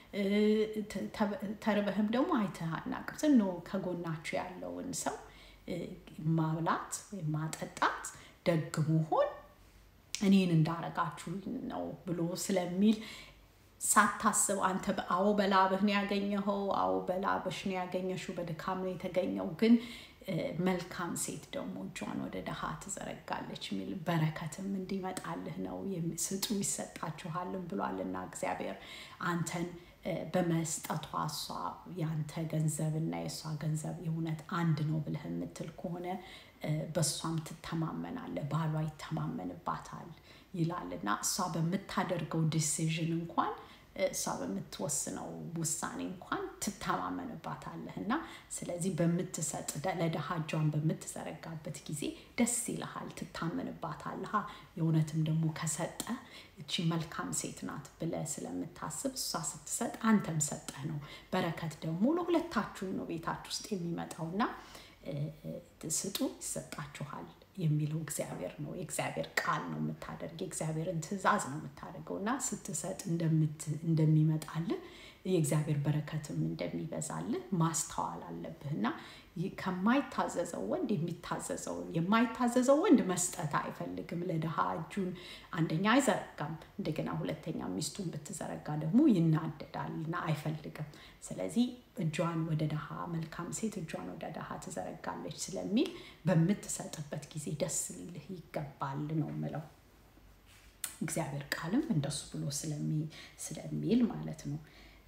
ተርበህም ደግሞ አይተህ አናቅም ስኖ ከጎናችሁ ያለውን ሰው ማብላት ወይም ማጠጣት ደግ መሆን እኔን እንዳረጋችሁ ነው ብሎ ስለሚል ሳታስብ አንተ አዎ በላብህ ነው ያገኘኸው፣ አዎ በላብሽ ነው ያገኘሽው፣ በድካም ነው የተገኘው። ግን መልካም ሴት ደግሞ እጇን ወደ ድሃ ትዘረጋለች የሚል በረከትም እንዲመጣልህ ነው። ስጡ ይሰጣችኋልም ብሏልና እግዚአብሔር አንተን በመስጠቷ እሷ ያንተ ገንዘብና የእሷ ገንዘብ የእውነት አንድ ነው ብለህ የምትል ከሆነ በእሷም ትተማመናለህ፣ ባሏ ይተማመንባታል ይላል እና እሷ በምታደርገው ዲሲዥን እንኳን እሷ በምትወስነው ውሳኔ እንኳን ትተማመንባታለህ እና ስለዚህ በምትሰጥ ለድሃ እጇን በምትዘረጋበት ጊዜ ደስ ይልሃል፣ ትታመንባታለህ። የእውነትም ደግሞ ከሰጠ እቺ መልካም ሴት ናት ብለህ ስለምታስብ እሷ ስትሰጥ አንተም ሰጠህ ነው። በረከት ደግሞ ለሁለታችሁም ነው ቤታችሁ ውስጥ የሚመጣውና ስጡ ይሰጣችኋል የሚለው እግዚአብሔር ነው። የእግዚአብሔር ቃል ነው የምታደርግ የእግዚአብሔርን ትእዛዝ ነው የምታደርገው እና ስትሰጥ እንደሚመጣልህ የእግዚአብሔር በረከትም እንደሚበዛልህ ማስተዋል አለብህ እና ከማይታዘዘው ወንድ የሚታዘዘውን የማይታዘዘው ወንድ መስጠት አይፈልግም። ለድሃ እጁን አንደኛ አይዘረጋም፣ እንደገና ሁለተኛ ሚስቱን ብትዘረጋ ደግሞ ይናደዳል እና አይፈልግም። ስለዚህ እጇን ወደ ድሃ መልካም ሴት እጇን ወደ ድሃ ትዘረጋለች ስለሚል በምትሰጥበት ጊዜ ደስ ሊልህ ይገባል ነው ምለው። እግዚአብሔር ቃልም እንደሱ ብሎ ስለሚል ማለት ነው።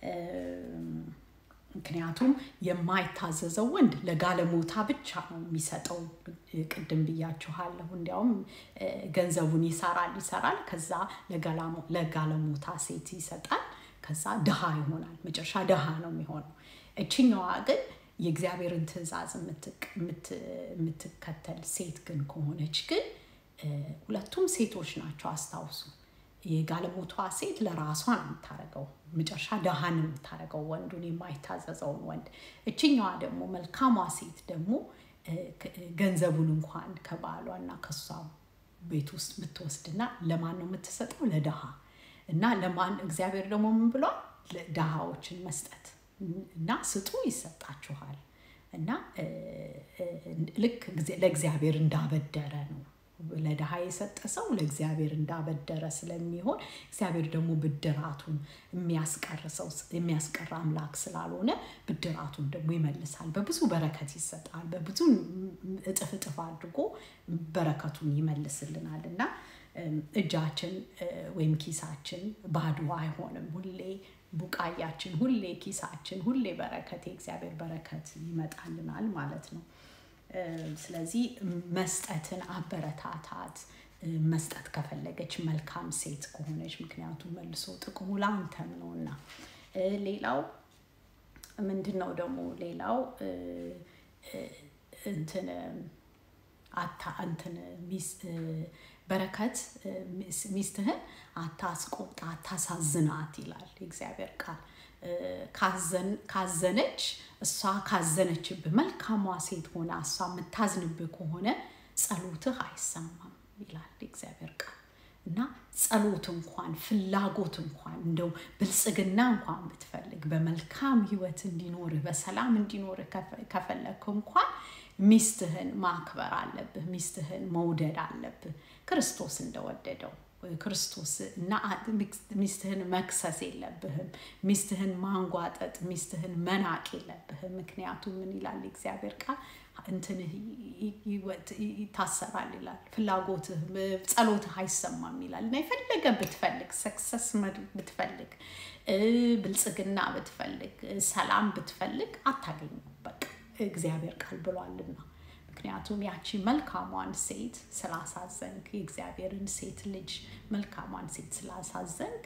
ምክንያቱም የማይታዘዘው ወንድ ለጋለሞታ ብቻ ነው የሚሰጠው። ቅድም ብያችኋለሁ። እንዲያውም ገንዘቡን ይሰራል ይሰራል፣ ከዛ ለጋለሞታ ሴት ይሰጣል፣ ከዛ ድሃ ይሆናል። መጨረሻ ድሃ ነው የሚሆነው። እችኛዋ ግን የእግዚአብሔርን ትእዛዝ የምትከተል ሴት ግን ከሆነች ግን ሁለቱም ሴቶች ናቸው። አስታውሱ። የጋለሞቷ ሴት ለራሷ ነው የምታደርገው፣ መጨረሻ ድሃ ነው የምታደርገው ወንዱን የማይታዘዘውን ወንድ። እችኛዋ ደግሞ መልካሟ ሴት ደግሞ ገንዘቡን እንኳን ከባሏና ከሷ ቤት ውስጥ ብትወስድና ለማን ነው የምትሰጠው? ለድሃ እና ለማን እግዚአብሔር ደግሞ ምን ብሏል? ድሃዎችን መስጠት እና ስጡ ይሰጣችኋል። እና ልክ ለእግዚአብሔር እንዳበደረ ነው ለድሃ የሰጠ ሰው ለእግዚአብሔር እንዳበደረ ስለሚሆን እግዚአብሔር ደግሞ ብድራቱን የሚያስቀር አምላክ ስላልሆነ ብድራቱን ደግሞ ይመልሳል። በብዙ በረከት ይሰጣል። በብዙ እጥፍ እጥፍ አድርጎ በረከቱን ይመልስልናል እና እጃችን ወይም ኪሳችን ባዶ አይሆንም። ሁሌ ቡቃያችን፣ ሁሌ ኪሳችን፣ ሁሌ በረከት የእግዚአብሔር በረከት ይመጣልናል ማለት ነው። ስለዚህ መስጠትን አበረታታት። መስጠት ከፈለገች መልካም ሴት ከሆነች፣ ምክንያቱም መልሶ ጥቅሙ ለአንተም ነው እና ሌላው ምንድን ነው ደግሞ ሌላው እንትን አታ እንትን በረከት ሚስትህን አታስቆጣ፣ አታሳዝናት ይላል የእግዚአብሔር ቃል። ካዘነች እሷ ካዘነችብህ መልካሟ ሴት ሆና እሷ የምታዝንብህ ከሆነ ጸሎትህ አይሰማም ይላል የእግዚአብሔር ቃል እና ጸሎት እንኳን ፍላጎት እንኳን እንደው ብልጽግና እንኳን ብትፈልግ በመልካም ህይወት እንዲኖርህ በሰላም እንዲኖርህ ከፈለግክ እንኳን ሚስትህን ማክበር አለብህ። ሚስትህን መውደድ አለብህ ክርስቶስ እንደወደደው ክርስቶስ እና ሚስትህን መክሰስ የለብህም። ሚስትህን ማንጓጠጥ፣ ሚስትህን መናቅ የለብህም። ምክንያቱም ምን ይላል እግዚአብሔር ቃል እንትንህ ይታሰራል ይላል። ፍላጎትህ ጸሎትህ አይሰማም ይላል እና የፈለገ ብትፈልግ ሰክሰስ ብትፈልግ ብልጽግና ብትፈልግ ሰላም ብትፈልግ አታገኙም። በቃ እግዚአብሔር ቃል ብሏልና ምክንያቱም ያቺ መልካሟን ሴት ስላሳዘንክ የእግዚአብሔርን ሴት ልጅ መልካሟን ሴት ስላሳዘንክ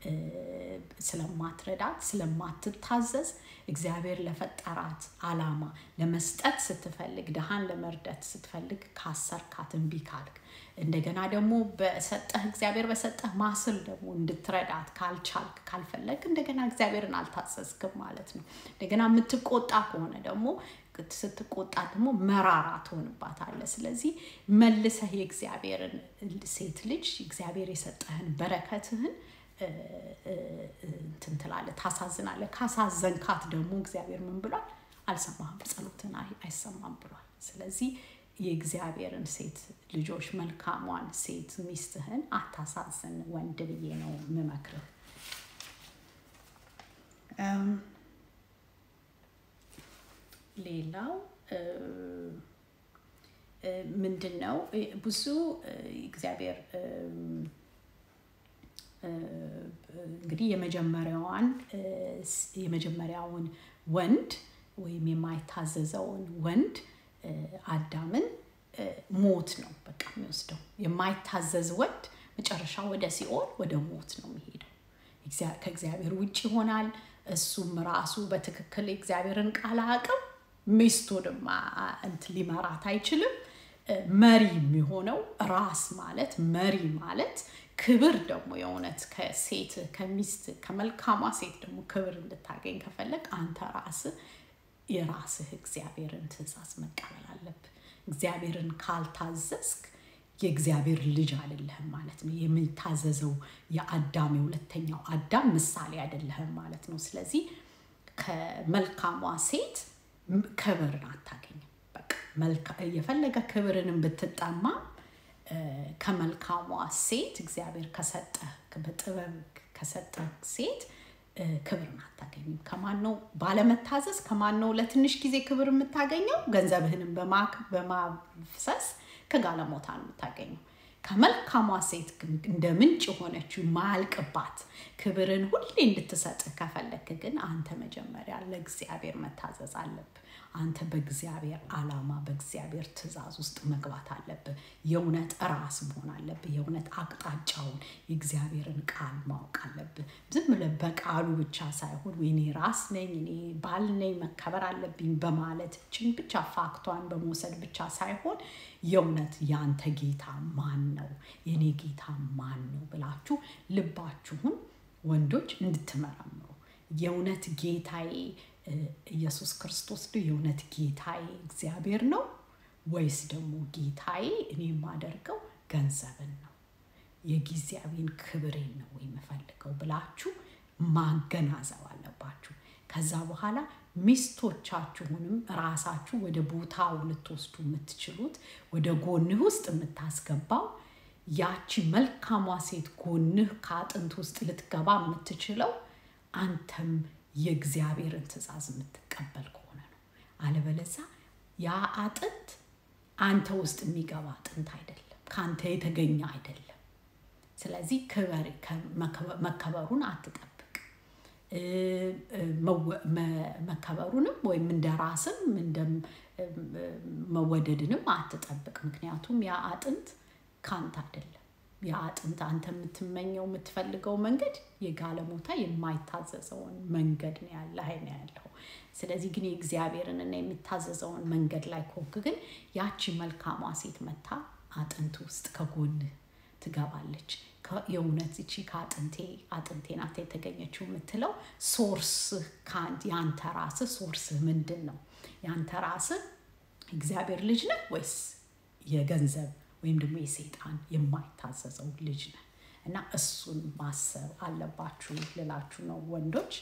ስለማትረዳት ስለማትታዘዝ እግዚአብሔር ለፈጠራት አላማ ለመስጠት ስትፈልግ ድሃን ለመርዳት ስትፈልግ ካሰርካት እምቢ ካልክ እንደገና ደግሞ በሰጠህ እግዚአብሔር በሰጠህ ማስል ደግሞ እንድትረዳት ካልቻልክ ካልፈለግ እንደገና እግዚአብሔርን አልታዘዝክም ማለት ነው። እንደገና የምትቆጣ ከሆነ ደግሞ ስትቆጣ ደግሞ መራራ ትሆንባታለህ። ስለዚህ መልሰህ የእግዚአብሔርን ሴት ልጅ እግዚአብሔር የሰጠህን በረከትህን እንትን ትላለህ፣ ታሳዝናለህ። ካሳዘንካት ደግሞ እግዚአብሔር ምን ብሏል? አልሰማህም፣ ጸሎትን አይሰማም ብሏል። ስለዚህ የእግዚአብሔርን ሴት ልጆች መልካሟን ሴት ሚስትህን አታሳዝን ወንድ ብዬ ነው የምመክርህ። ሌላው ምንድን ነው ብዙ እግዚአብሔር እንግዲህ የመጀመሪያዋን የመጀመሪያውን ወንድ ወይም የማይታዘዘውን ወንድ አዳምን ሞት ነው በቃ የሚወስደው። የማይታዘዝ ወንድ መጨረሻ ወደ ሲኦል ወደ ሞት ነው የሚሄደው። ከእግዚአብሔር ውጭ ይሆናል። እሱም ራሱ በትክክል የእግዚአብሔርን ቃል አቅም ሚስቱንም እንትን ሊመራት አይችልም። መሪ የሚሆነው ራስ ማለት መሪ ማለት ክብር ደግሞ የእውነት ከሴት ከሚስት ከመልካሟ ሴት ደግሞ ክብር እንድታገኝ ከፈለግ አንተ ራስህ የራስህ እግዚአብሔርን ትእዛዝ መቀበል አለብህ። እግዚአብሔርን ካልታዘዝክ የእግዚአብሔር ልጅ አይደለህም ማለት ነው። የሚታዘዘው የአዳም የሁለተኛው አዳም ምሳሌ አይደለህም ማለት ነው። ስለዚህ ከመልካሟ ሴት ክብርን አታገኝም። በቃ የፈለገ ክብርንም ብትጠማ ከመልካሟ ሴት እግዚአብሔር ከሰጠ በጥበብ ከሰጠ ሴት ክብርን አታገኝም። ከማን ነው ባለመታዘዝ? ከማን ነው ለትንሽ ጊዜ ክብር የምታገኘው? ገንዘብህንም በማፍሰስ ከጋለሞታ ነው የምታገኘው። ከመልካሟ ሴት ግን እንደ ምንጭ የሆነችው ማያልቅባት ክብርን ሁሌ እንድትሰጥህ ከፈለክ ግን አንተ መጀመሪያ ለእግዚአብሔር መታዘዝ አለብህ። አንተ በእግዚአብሔር ዓላማ በእግዚአብሔር ትእዛዝ ውስጥ መግባት አለብህ። የእውነት ራስ መሆን አለብህ። የእውነት አቅጣጫውን የእግዚአብሔርን ቃል ማወቅ አለብህ። ዝም ብለህ በቃሉ ብቻ ሳይሆን እኔ ራስ ነኝ፣ እኔ ባል ነኝ፣ መከበር አለብኝ በማለት ችን ብቻ ፋክቷን በመውሰድ ብቻ ሳይሆን የእውነት ያንተ ጌታ ማን ነው፣ የኔ ጌታ ማን ነው ብላችሁ ልባችሁን ወንዶች እንድትመረምሩ የእውነት ጌታዬ ኢየሱስ ክርስቶስ ነው የእውነት ጌታዬ እግዚአብሔር ነው ወይስ ደግሞ ጌታዬ እኔ የማደርገው ገንዘብን ነው የጊዜያዊን ክብሬን ነው የምፈልገው ብላችሁ ማገናዘብ አለባችሁ። ከዛ በኋላ ሚስቶቻችሁንም ራሳችሁ ወደ ቦታው ልትወስዱ የምትችሉት ወደ ጎንህ ውስጥ የምታስገባው ያቺ መልካሟ ሴት ጎንህ ከአጥንት ውስጥ ልትገባ የምትችለው አንተም የእግዚአብሔርን ትእዛዝ የምትቀበል ከሆነ ነው። አለበለዛ ያ አጥንት አንተ ውስጥ የሚገባ አጥንት አይደለም፣ ከአንተ የተገኘ አይደለም። ስለዚህ መከበሩን አትጠብቅ። መከበሩንም ወይም እንደ ራስም እንደ መወደድንም አትጠብቅ። ምክንያቱም ያ አጥንት ከአንተ አይደለም። ያ አጥንት አንተ የምትመኘው የምትፈልገው መንገድ የጋለሞታ የማይታዘዘውን መንገድ ነው ያለ ነው ያለው። ስለዚህ ግን የእግዚአብሔርን እና የሚታዘዘውን መንገድ ላይ ኮክ ግን ያቺ መልካሟ ሴት መታ አጥንት ውስጥ ከጎን ትገባለች። የእውነት እቺ ከአጥንቴ አጥንቴ ናት የተገኘችው የምትለው ሶርስህ የአንተ ራስህ ሶርስህ ምንድን ነው? የአንተ ራስህ እግዚአብሔር ልጅ ነህ ወይስ የገንዘብ ወይም ደግሞ የሰይጣን የማይታዘዘው ልጅ ነህ? እና እሱን ማሰብ አለባችሁ ልላችሁ ነው ወንዶች።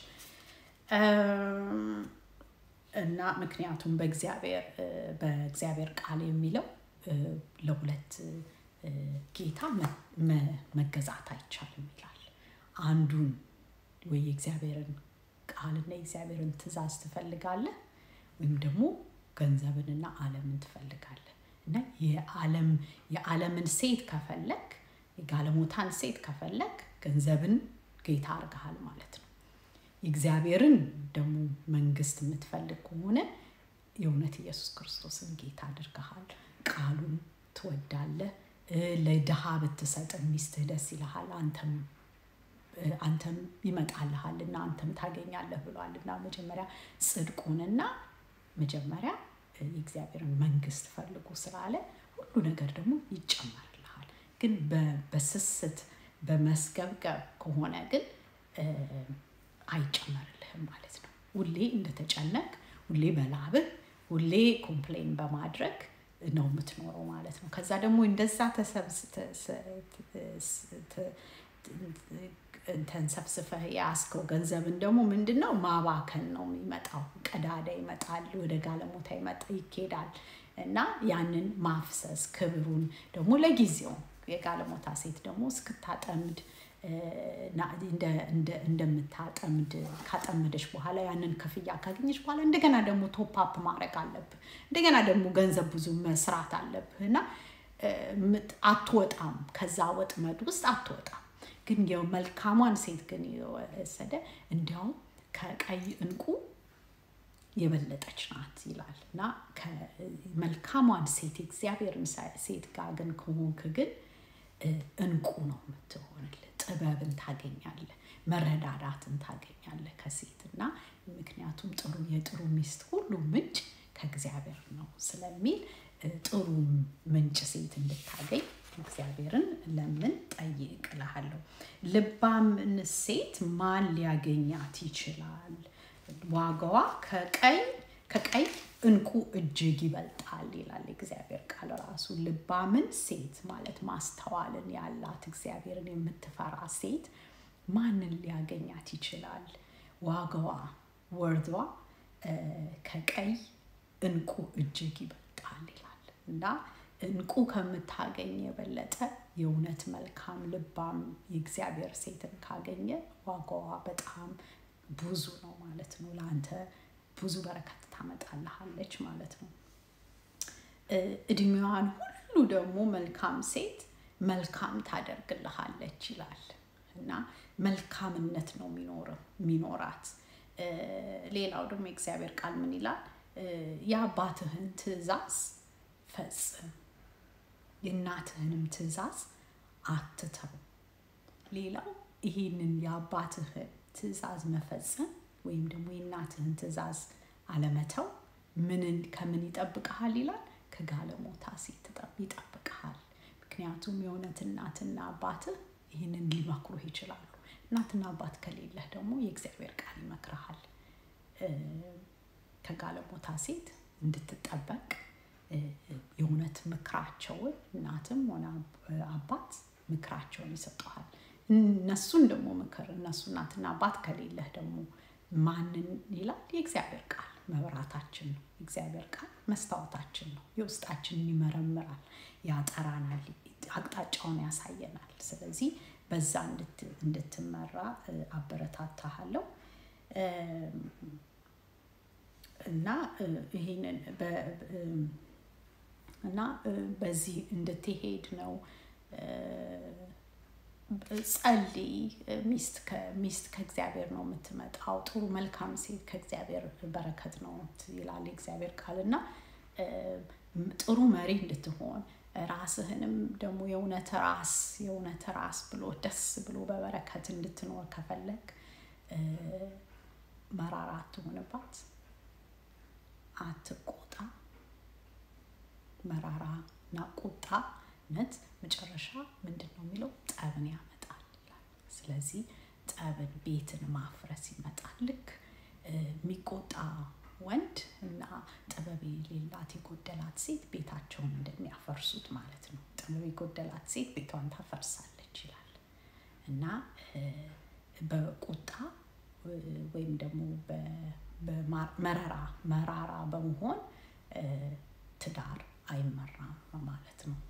እና ምክንያቱም በእግዚአብሔር በእግዚአብሔር ቃል የሚለው ለሁለት ጌታ መገዛት አይቻልም ይላል። አንዱን ወይ የእግዚአብሔርን ቃልና የእግዚአብሔርን ትእዛዝ ትፈልጋለህ ወይም ደግሞ ገንዘብንና ዓለምን ትፈልጋለህ። እና የዓለም የዓለምን ሴት ከፈለግ የጋለሞታን ሴት ከፈለግ ገንዘብን ጌታ አድርገሃል ማለት ነው። የእግዚአብሔርን ደግሞ መንግስት የምትፈልግ ከሆነ የእውነት ኢየሱስ ክርስቶስን ጌታ አድርገሃል። ቃሉን ትወዳለህ። ለድሃ ብትሰጥ ሚስትህ ደስ ይልሃል። አንተም አንተም ይመጣልሃል እና አንተም ታገኛለህ ብሏል እና መጀመሪያ ጽድቁንና መጀመሪያ የእግዚአብሔርን መንግስት ፈልጉ ስላለ ሁሉ ነገር ደግሞ ይጨመርልሃል። ግን በስስት በመስገብገብ ከሆነ ግን አይጨመርልህም ማለት ነው። ሁሌ እንደተጨነቅ ሁሌ በላብህ ሁሌ ኮምፕሌን በማድረግ ነው የምትኖረው ማለት ነው። ከዛ ደግሞ እንደዛ ተንሰብስፈህ የያዝከው ገንዘብን ደግሞ ምንድን ነው ማባከን ነው የሚመጣው። ቀዳዳ ይመጣል፣ ወደ ጋለሞታ ይመጣ ይኬዳል እና ያንን ማፍሰስ ክብሩን ደግሞ ለጊዜው የጋለሞታ ሴት ደግሞ እስክታጠምድ እንደምታጠምድ ካጠመደች በኋላ ያንን ክፍያ ካገኘች በኋላ እንደገና ደግሞ ቶፕአፕ ማድረግ አለብህ። እንደገና ደግሞ ገንዘብ ብዙ መስራት አለብህ እና አትወጣም፣ ከዛ ወጥመድ ውስጥ አትወጣም። ግን መልካሟን ሴት ግን የወሰደ እንዲያውም ከቀይ እንቁ የበለጠች ናት ይላል እና መልካሟን ሴት የእግዚአብሔርን ሴት ጋር ግን ከሆንክ ግን እንቁ ነው የምትሆንልህ። ጥበብን ታገኛለህ፣ መረዳዳትን ታገኛለህ ከሴት እና ምክንያቱም ጥሩ የጥሩ ሚስት ሁሉ ምንጭ ከእግዚአብሔር ነው ስለሚል ጥሩ ምንጭ ሴት እንድታገኝ እግዚአብሔርን ለምን ጠይቅ እልሃለሁ። ልባምን ሴት ማን ሊያገኛት ይችላል? ዋጋዋ ከቀይ ከቀይ እንቁ እጅግ ይበልጣል ይላል እግዚአብሔር ቃል ራሱ። ልባምን ሴት ማለት ማስተዋልን ያላት እግዚአብሔርን የምትፈራ ሴት ማንን ሊያገኛት ይችላል? ዋጋዋ ወርዷ ከቀይ እንቁ እጅግ ይበልጣል ይላል እና እንቁ ከምታገኝ የበለጠ የእውነት መልካም ልባም የእግዚአብሔር ሴትን ካገኘ ዋጋዋ በጣም ብዙ ነው ማለት ነው። ለአንተ ብዙ በረከት ታመጣልሃለች ማለት ነው። እድሜዋን ሁሉ ደግሞ መልካም ሴት መልካም ታደርግልሃለች ይላል እና መልካምነት ነው የሚኖራት። ሌላው ደግሞ የእግዚአብሔር ቃል ምን ይላል? የአባትህን ትእዛዝ ፈጽም፣ የእናትህንም ትእዛዝ አትተው። ሌላው ይህንን የአባትህን ትእዛዝ መፈጸም ወይም ደግሞ የእናትህን ትእዛዝ አለመተው ምንን ከምን ይጠብቅሃል ይላል? ከጋለሞታ ሴት ይጠብቅሃል። ምክንያቱም የእውነት እናትና አባትህ ይህንን ሊመክሩህ ይችላሉ። እናትና አባት ከሌለህ ደግሞ የእግዚአብሔር ቃል ይመክርሃል። ከጋለሞታ ሴት እንድትጠበቅ የእውነት ምክራቸውን እናትም ሆነ አባት ምክራቸውን ይሰጠሃል። እነሱን ደግሞ ምክር እነሱ እናትና አባት ከሌለህ ደግሞ ማንን ይላል? የእግዚአብሔር ቃል መብራታችን ነው። የእግዚአብሔር ቃል መስታወታችን ነው። የውስጣችንን ይመረምራል፣ ያጠራናል፣ አቅጣጫውን ያሳየናል። ስለዚህ በዛ እንድትመራ አበረታታሃለሁ እና ይህንን እና በዚህ እንድትሄድ ነው ጸልይ። ሚስት ሚስት ከእግዚአብሔር ነው የምትመጣው። ጥሩ መልካም ሴት ከእግዚአብሔር በረከት ነው ይላል የእግዚአብሔር ቃል እና ጥሩ መሪ እንድትሆን ራስህንም ደግሞ የእውነት ራስ የእውነት ራስ ብሎ ደስ ብሎ በበረከት እንድትኖር ከፈለግ መራራ አትሆንባት፣ አትቆጣ። መራራ እና ቁጣነት መጨረሻ ምንድን ነው የሚለው? ጠብን ያመጣል ይላል። ስለዚህ ጠብን፣ ቤትን ማፍረስ ይመጣል። ልክ የሚቆጣ ወንድ እና ጥበብ የሌላት የጎደላት ሴት ቤታቸውን እንደሚያፈርሱት ማለት ነው። ጥበብ የጎደላት ሴት ቤቷን ታፈርሳለች ይላል እና በቁጣ ወይም ደግሞ መራራ መራራ በመሆን ትዳር አይመራም ማለት ነው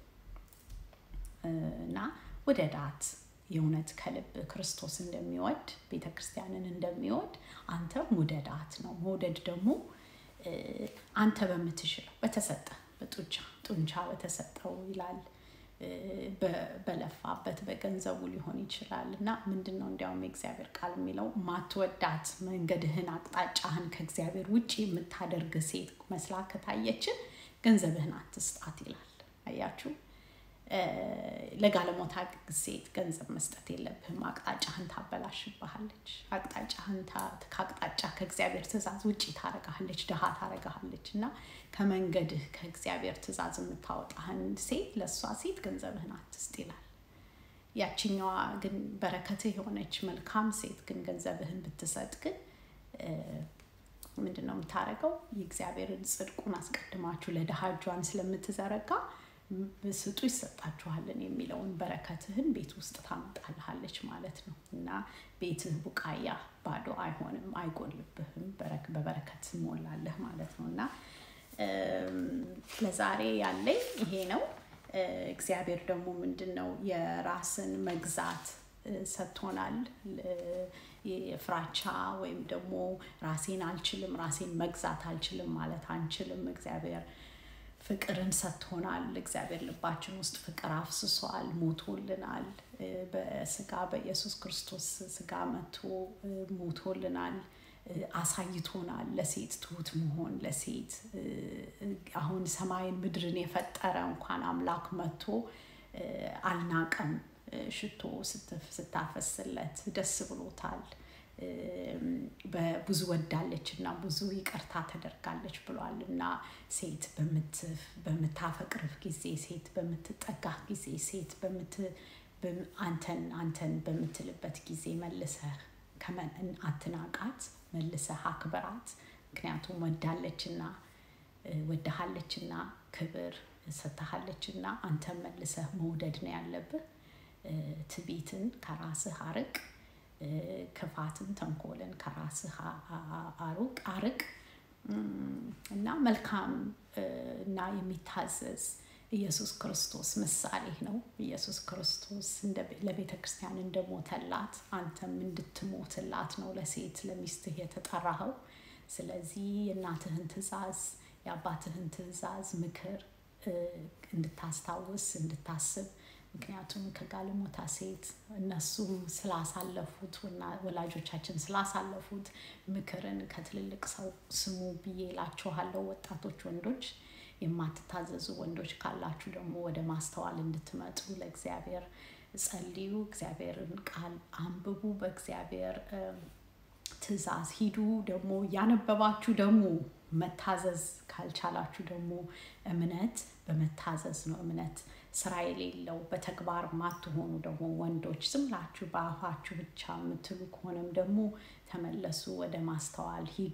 እና ወደ ዳት የእውነት ከልብ ክርስቶስ እንደሚወድ ቤተ ክርስቲያንን እንደሚወድ አንተም ውደዳት ነው። መውደድ ደግሞ አንተ በምትችለው በተሰጠ በጡንቻ ጡንቻ በተሰጠው ይላል በለፋበት በገንዘቡ ሊሆን ይችላል እና ምንድን ነው እንዲያውም የእግዚአብሔር ቃል የሚለው ማትወዳት መንገድህን አቅጣጫህን ከእግዚአብሔር ውጭ የምታደርግ ሴት መስላ ከታየችን ገንዘብህን አትስጣት ይላል። አያችሁ፣ ለጋለሞታ ሴት ገንዘብ መስጠት የለብህም። አቅጣጫህን ታበላሽብሃለች። አቅጣጫህን ከአቅጣጫ ከእግዚአብሔር ትእዛዝ ውጭ ታረጋሃለች፣ ድሃ ታረጋሃለች እና ከመንገድህ ከእግዚአብሔር ትእዛዝ የምታወጣህን ሴት ለእሷ ሴት ገንዘብህን አትስጥ ይላል። ያችኛዋ ግን በረከትህ የሆነች መልካም ሴት ግን ገንዘብህን ብትሰጥ ግን ምንድን ነው የምታደርገው? የእግዚአብሔርን ጽድቁን አስቀድማችሁ ለድሃ እጇን ስለምትዘረጋ ስጡ ይሰጣችኋልን የሚለውን በረከትህን ቤት ውስጥ ታመጣልሃለች ማለት ነው እና ቤትህ ቡቃያ ባዶ አይሆንም፣ አይጎልብህም፣ በበረከት ትሞላለህ ማለት ነው እና ለዛሬ ያለኝ ይሄ ነው። እግዚአብሔር ደግሞ ምንድን ነው የራስን መግዛት ሰጥቶናል። የፍራቻ ወይም ደግሞ ራሴን አልችልም፣ ራሴን መግዛት አልችልም ማለት አንችልም። እግዚአብሔር ፍቅርን ሰጥቶናል። እግዚአብሔር ልባችን ውስጥ ፍቅር አፍስሷል፣ ሞቶልናል። በስጋ በኢየሱስ ክርስቶስ ስጋ መቶ ሞቶልናል፣ አሳይቶናል። ለሴት ትሁት መሆን ለሴት አሁን ሰማይን ምድርን የፈጠረ እንኳን አምላክ መቶ አልናቀም። ሽቶ ስታፈስለት ደስ ብሎታል። ብዙ ወዳለች እና ብዙ ይቅርታ ተደርጋለች ብሏል እና ሴት በምታፈቅርህ ጊዜ፣ ሴት በምትጠጋህ ጊዜ፣ ሴት አንተን አንተን በምትልበት ጊዜ መልሰህ አትናቃት፣ መልሰህ አክብራት። ምክንያቱም ወዳለችና ወዳሃለችና ክብር ሰጥታሃለችና አንተን መልሰህ መውደድ ነው ያለብህ። ትዕቢትን ከራስህ አርቅ። ክፋትን፣ ተንኮልን ከራስህ አሩቅ አርቅ እና መልካም እና የሚታዘዝ ኢየሱስ ክርስቶስ ምሳሌ ነው። ኢየሱስ ክርስቶስ ለቤተ ክርስቲያን እንደሞተላት አንተም እንድትሞትላት ነው ለሴት ለሚስትህ የተጠራኸው። ስለዚህ የእናትህን ትእዛዝ የአባትህን ትእዛዝ ምክር እንድታስታውስ እንድታስብ ምክንያቱም ከጋለሞታ ሴት እነሱ ስላሳለፉት ወላጆቻችን ስላሳለፉት ምክርን ከትልልቅ ሰው ስሙ ብዬ እላችኋለሁ። ወጣቶች ወንዶች፣ የማትታዘዙ ወንዶች ካላችሁ ደግሞ ወደ ማስተዋል እንድትመጡ ለእግዚአብሔር ጸልዩ። እግዚአብሔርን ቃል አንብቡ። በእግዚአብሔር ትእዛዝ ሂዱ። ደግሞ ያነበባችሁ ደግሞ መታዘዝ ካልቻላችሁ ደግሞ እምነት በመታዘዝ ነው። እምነት ስራ የሌለው በተግባር ማትሆኑ ደግሞ ወንዶች ዝም ብላችሁ በአፋችሁ ብቻ የምትሉ ከሆነም ደግሞ ተመለሱ፣ ወደ ማስተዋል ሂዱ።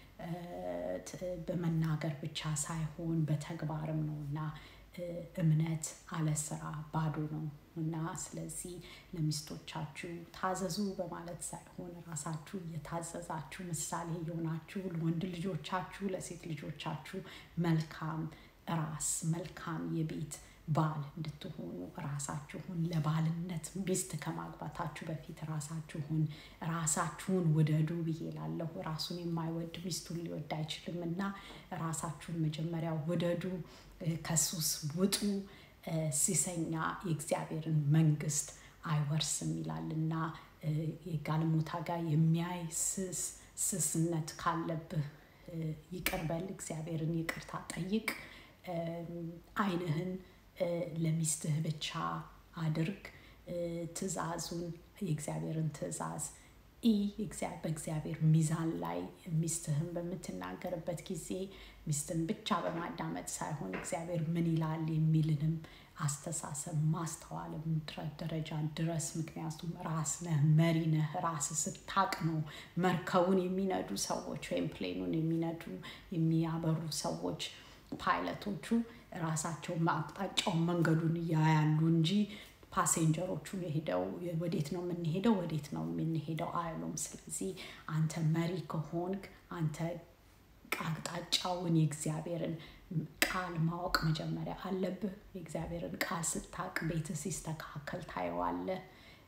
በመናገር ብቻ ሳይሆን በተግባርም ነው እና እምነት አለ ስራ ባዶ ነው እና ስለዚህ ለሚስቶቻችሁ ታዘዙ በማለት ሳይሆን ራሳችሁ የታዘዛችሁ ምሳሌ የሆናችሁ ለወንድ ልጆቻችሁ ለሴት ልጆቻችሁ መልካም ራስ መልካም የቤት ባል እንድትሆኑ ራሳችሁን ለባልነት ሚስት ከማግባታችሁ በፊት ራሳችሁን ራሳችሁን ውደዱ ብዬ እላለሁ። ራሱን የማይወድ ሚስቱን ሊወድ አይችልም እና ራሳችሁን መጀመሪያ ውደዱ፣ ከሱስ ውጡ። ሲሰኛ የእግዚአብሔርን መንግስት አይወርስም ይላል እና የጋለሞታ ጋር የሚያይ ስስ ስስነት ካለብህ ይቅርበል፣ እግዚአብሔርን ይቅርታ ጠይቅ። ዓይንህን ለሚስትህ ብቻ አድርግ። ትእዛዙን የእግዚአብሔርን ትእዛዝ ኢ በእግዚአብሔር ሚዛን ላይ ሚስትህን በምትናገርበት ጊዜ ሚስትን ብቻ በማዳመጥ ሳይሆን እግዚአብሔር ምን ይላል የሚልንም አስተሳሰብ ማስተዋልም ደረጃ ድረስ። ምክንያቱም ራስ ነህ፣ መሪ ነህ። ራስ ስታቅ ነው መርከቡን የሚነዱ ሰዎች ወይም ፕሌኑን የሚነዱ የሚያበሩ ሰዎች ፓይለቶቹ ራሳቸው አቅጣጫውን መንገዱን እያያሉ እንጂ ፓሴንጀሮቹን የሄደው ወዴት ነው የምንሄደው ወዴት ነው የምንሄደው አይሉም። ስለዚህ አንተ መሪ ከሆንክ አንተ አቅጣጫውን የእግዚአብሔርን ቃል ማወቅ መጀመሪያ አለብህ። የእግዚአብሔርን ቃል ስታቅ ቤት ሲስተካከል ታየዋለህ።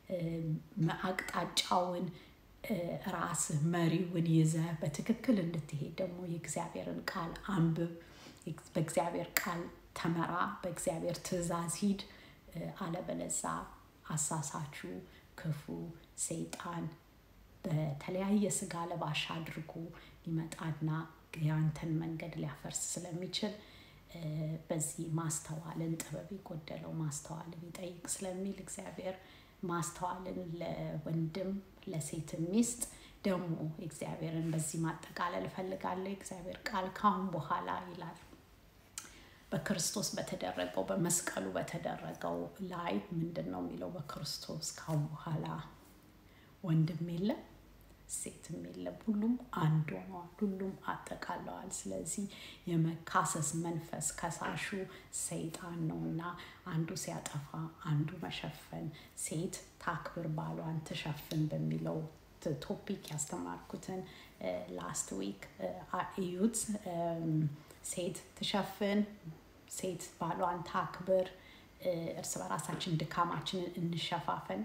አቅጣጫውን ራስህ መሪውን ይዘህ በትክክል እንድትሄድ ደግሞ የእግዚአብሔርን ቃል አንብብ። በእግዚአብሔር ቃል ተመራ። በእግዚአብሔር ትእዛዝ ሂድ። አለበለዛ አሳሳችሁ ክፉ ሰይጣን በተለያየ ስጋ ለባሽ አድርጎ ሊመጣና የአንተን መንገድ ሊያፈርስ ስለሚችል በዚህ ማስተዋልን ጥበብ የጎደለው ማስተዋልን ይጠይቅ ስለሚል እግዚአብሔር ማስተዋልን ለወንድም ለሴትም ሚስት ደግሞ እግዚአብሔርን በዚህ ማጠቃለል እፈልጋለሁ። የእግዚአብሔር ቃል ካሁን በኋላ ይላል በክርስቶስ በተደረገው በመስቀሉ በተደረገው ላይ ምንድን ነው የሚለው? በክርስቶስ ካሁን በኋላ ወንድም የለም፣ ሴትም የለም። ሁሉም አንድ ሆነዋል። ሁሉም አጠቃለዋል። ስለዚህ የመካሰስ መንፈስ ከሳሹ ሰይጣን ነው እና አንዱ ሲያጠፋ አንዱ መሸፈን፣ ሴት ታክብር ባሏን ትሸፍን በሚለው ቶፒክ ያስተማርኩትን ላስት ዊክ እዩት። ሴት ትሸፍን፣ ሴት ባሏን ታክብር፣ እርስ በራሳችን ድካማችንን እንሸፋፈን፣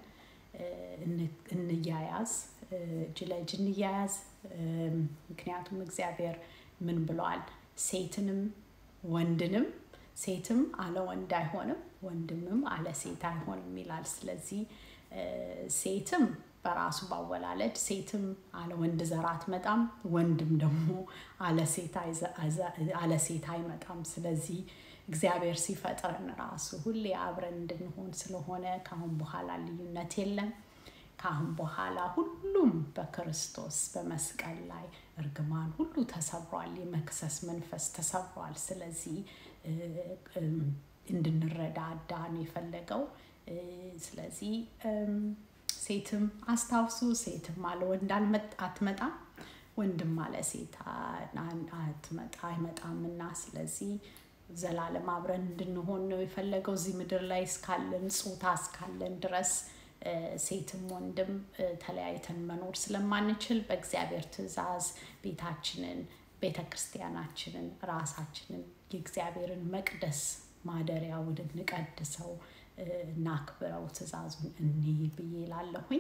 እንያያዝ፣ እጅ ለእጅ እንያያዝ። ምክንያቱም እግዚአብሔር ምን ብለዋል? ሴትንም ወንድንም ሴትም አለ ወንድ አይሆንም፣ ወንድምም አለ ሴት አይሆንም ይላል። ስለዚህ ሴትም በራሱ ባወላለድ ሴትም አለ ወንድ ዘር አትመጣም፣ ወንድም ደግሞ አለ ሴት አይመጣም። ስለዚህ እግዚአብሔር ሲፈጥረን ራሱ ሁሌ አብረን እንድንሆን ስለሆነ ከአሁን በኋላ ልዩነት የለም። ከአሁን በኋላ ሁሉም በክርስቶስ በመስቀል ላይ እርግማን ሁሉ ተሰብሯል። የመክሰስ መንፈስ ተሰብሯል። ስለዚህ እንድንረዳዳ ነው የፈለገው። ስለዚህ ሴትም አስታውሱ፣ ሴትም አለ ወንድ አትመጣም፣ ወንድም አለ ሴት አትመጣ አይመጣምና ስለዚህ ዘላለም አብረን እንድንሆን ነው የፈለገው እዚህ ምድር ላይ እስካለን ጾታ እስካለን ድረስ ሴትም ወንድም ተለያይተን መኖር ስለማንችል በእግዚአብሔር ትእዛዝ ቤታችንን ቤተ ክርስቲያናችንን ራሳችንን የእግዚአብሔርን መቅደስ ማደሪያ ወደ እንቀድሰው እናክብረው ትእዛዙን እኒ ብዬ ላለሁኝ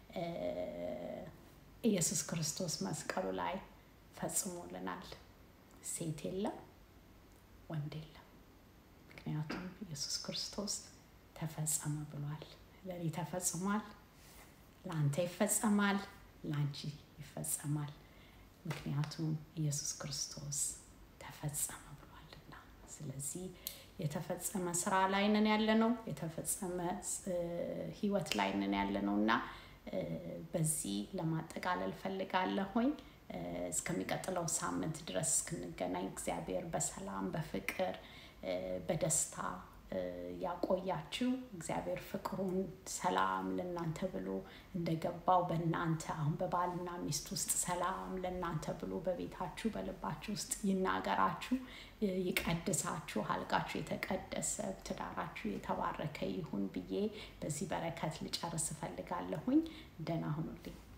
ኢየሱስ ክርስቶስ መስቀሉ ላይ ፈጽሞልናል። ሴት የለም፣ ወንድ የለም። ምክንያቱም ኢየሱስ ክርስቶስ ተፈጸመ ብሏል። ለእኔ ተፈጽሟል፣ ለአንተ ይፈጸማል፣ ለአንቺ ይፈጸማል። ምክንያቱም ኢየሱስ ክርስቶስ ተፈጸመ ብሏልና። ስለዚህ የተፈጸመ ስራ ላይ ነን ያለ ነው። የተፈጸመ ህይወት ላይ ነን ያለ ነው እና በዚህ ለማጠቃለል ፈልጋለሁኝ። እስከሚቀጥለው ሳምንት ድረስ እስክንገናኝ እግዚአብሔር በሰላም በፍቅር በደስታ ያቆያችሁ። እግዚአብሔር ፍቅሩን ሰላም ለእናንተ ብሎ እንደገባው በእናንተ አሁን በባልና ሚስት ውስጥ ሰላም ለእናንተ ብሎ በቤታችሁ በልባችሁ ውስጥ ይናገራችሁ፣ ይቀድሳችሁ፣ አልጋችሁ የተቀደሰ ትዳራችሁ የተባረከ ይሁን ብዬ በዚህ በረከት ልጨርስ እፈልጋለሁኝ። ደህና ሁኑልኝ።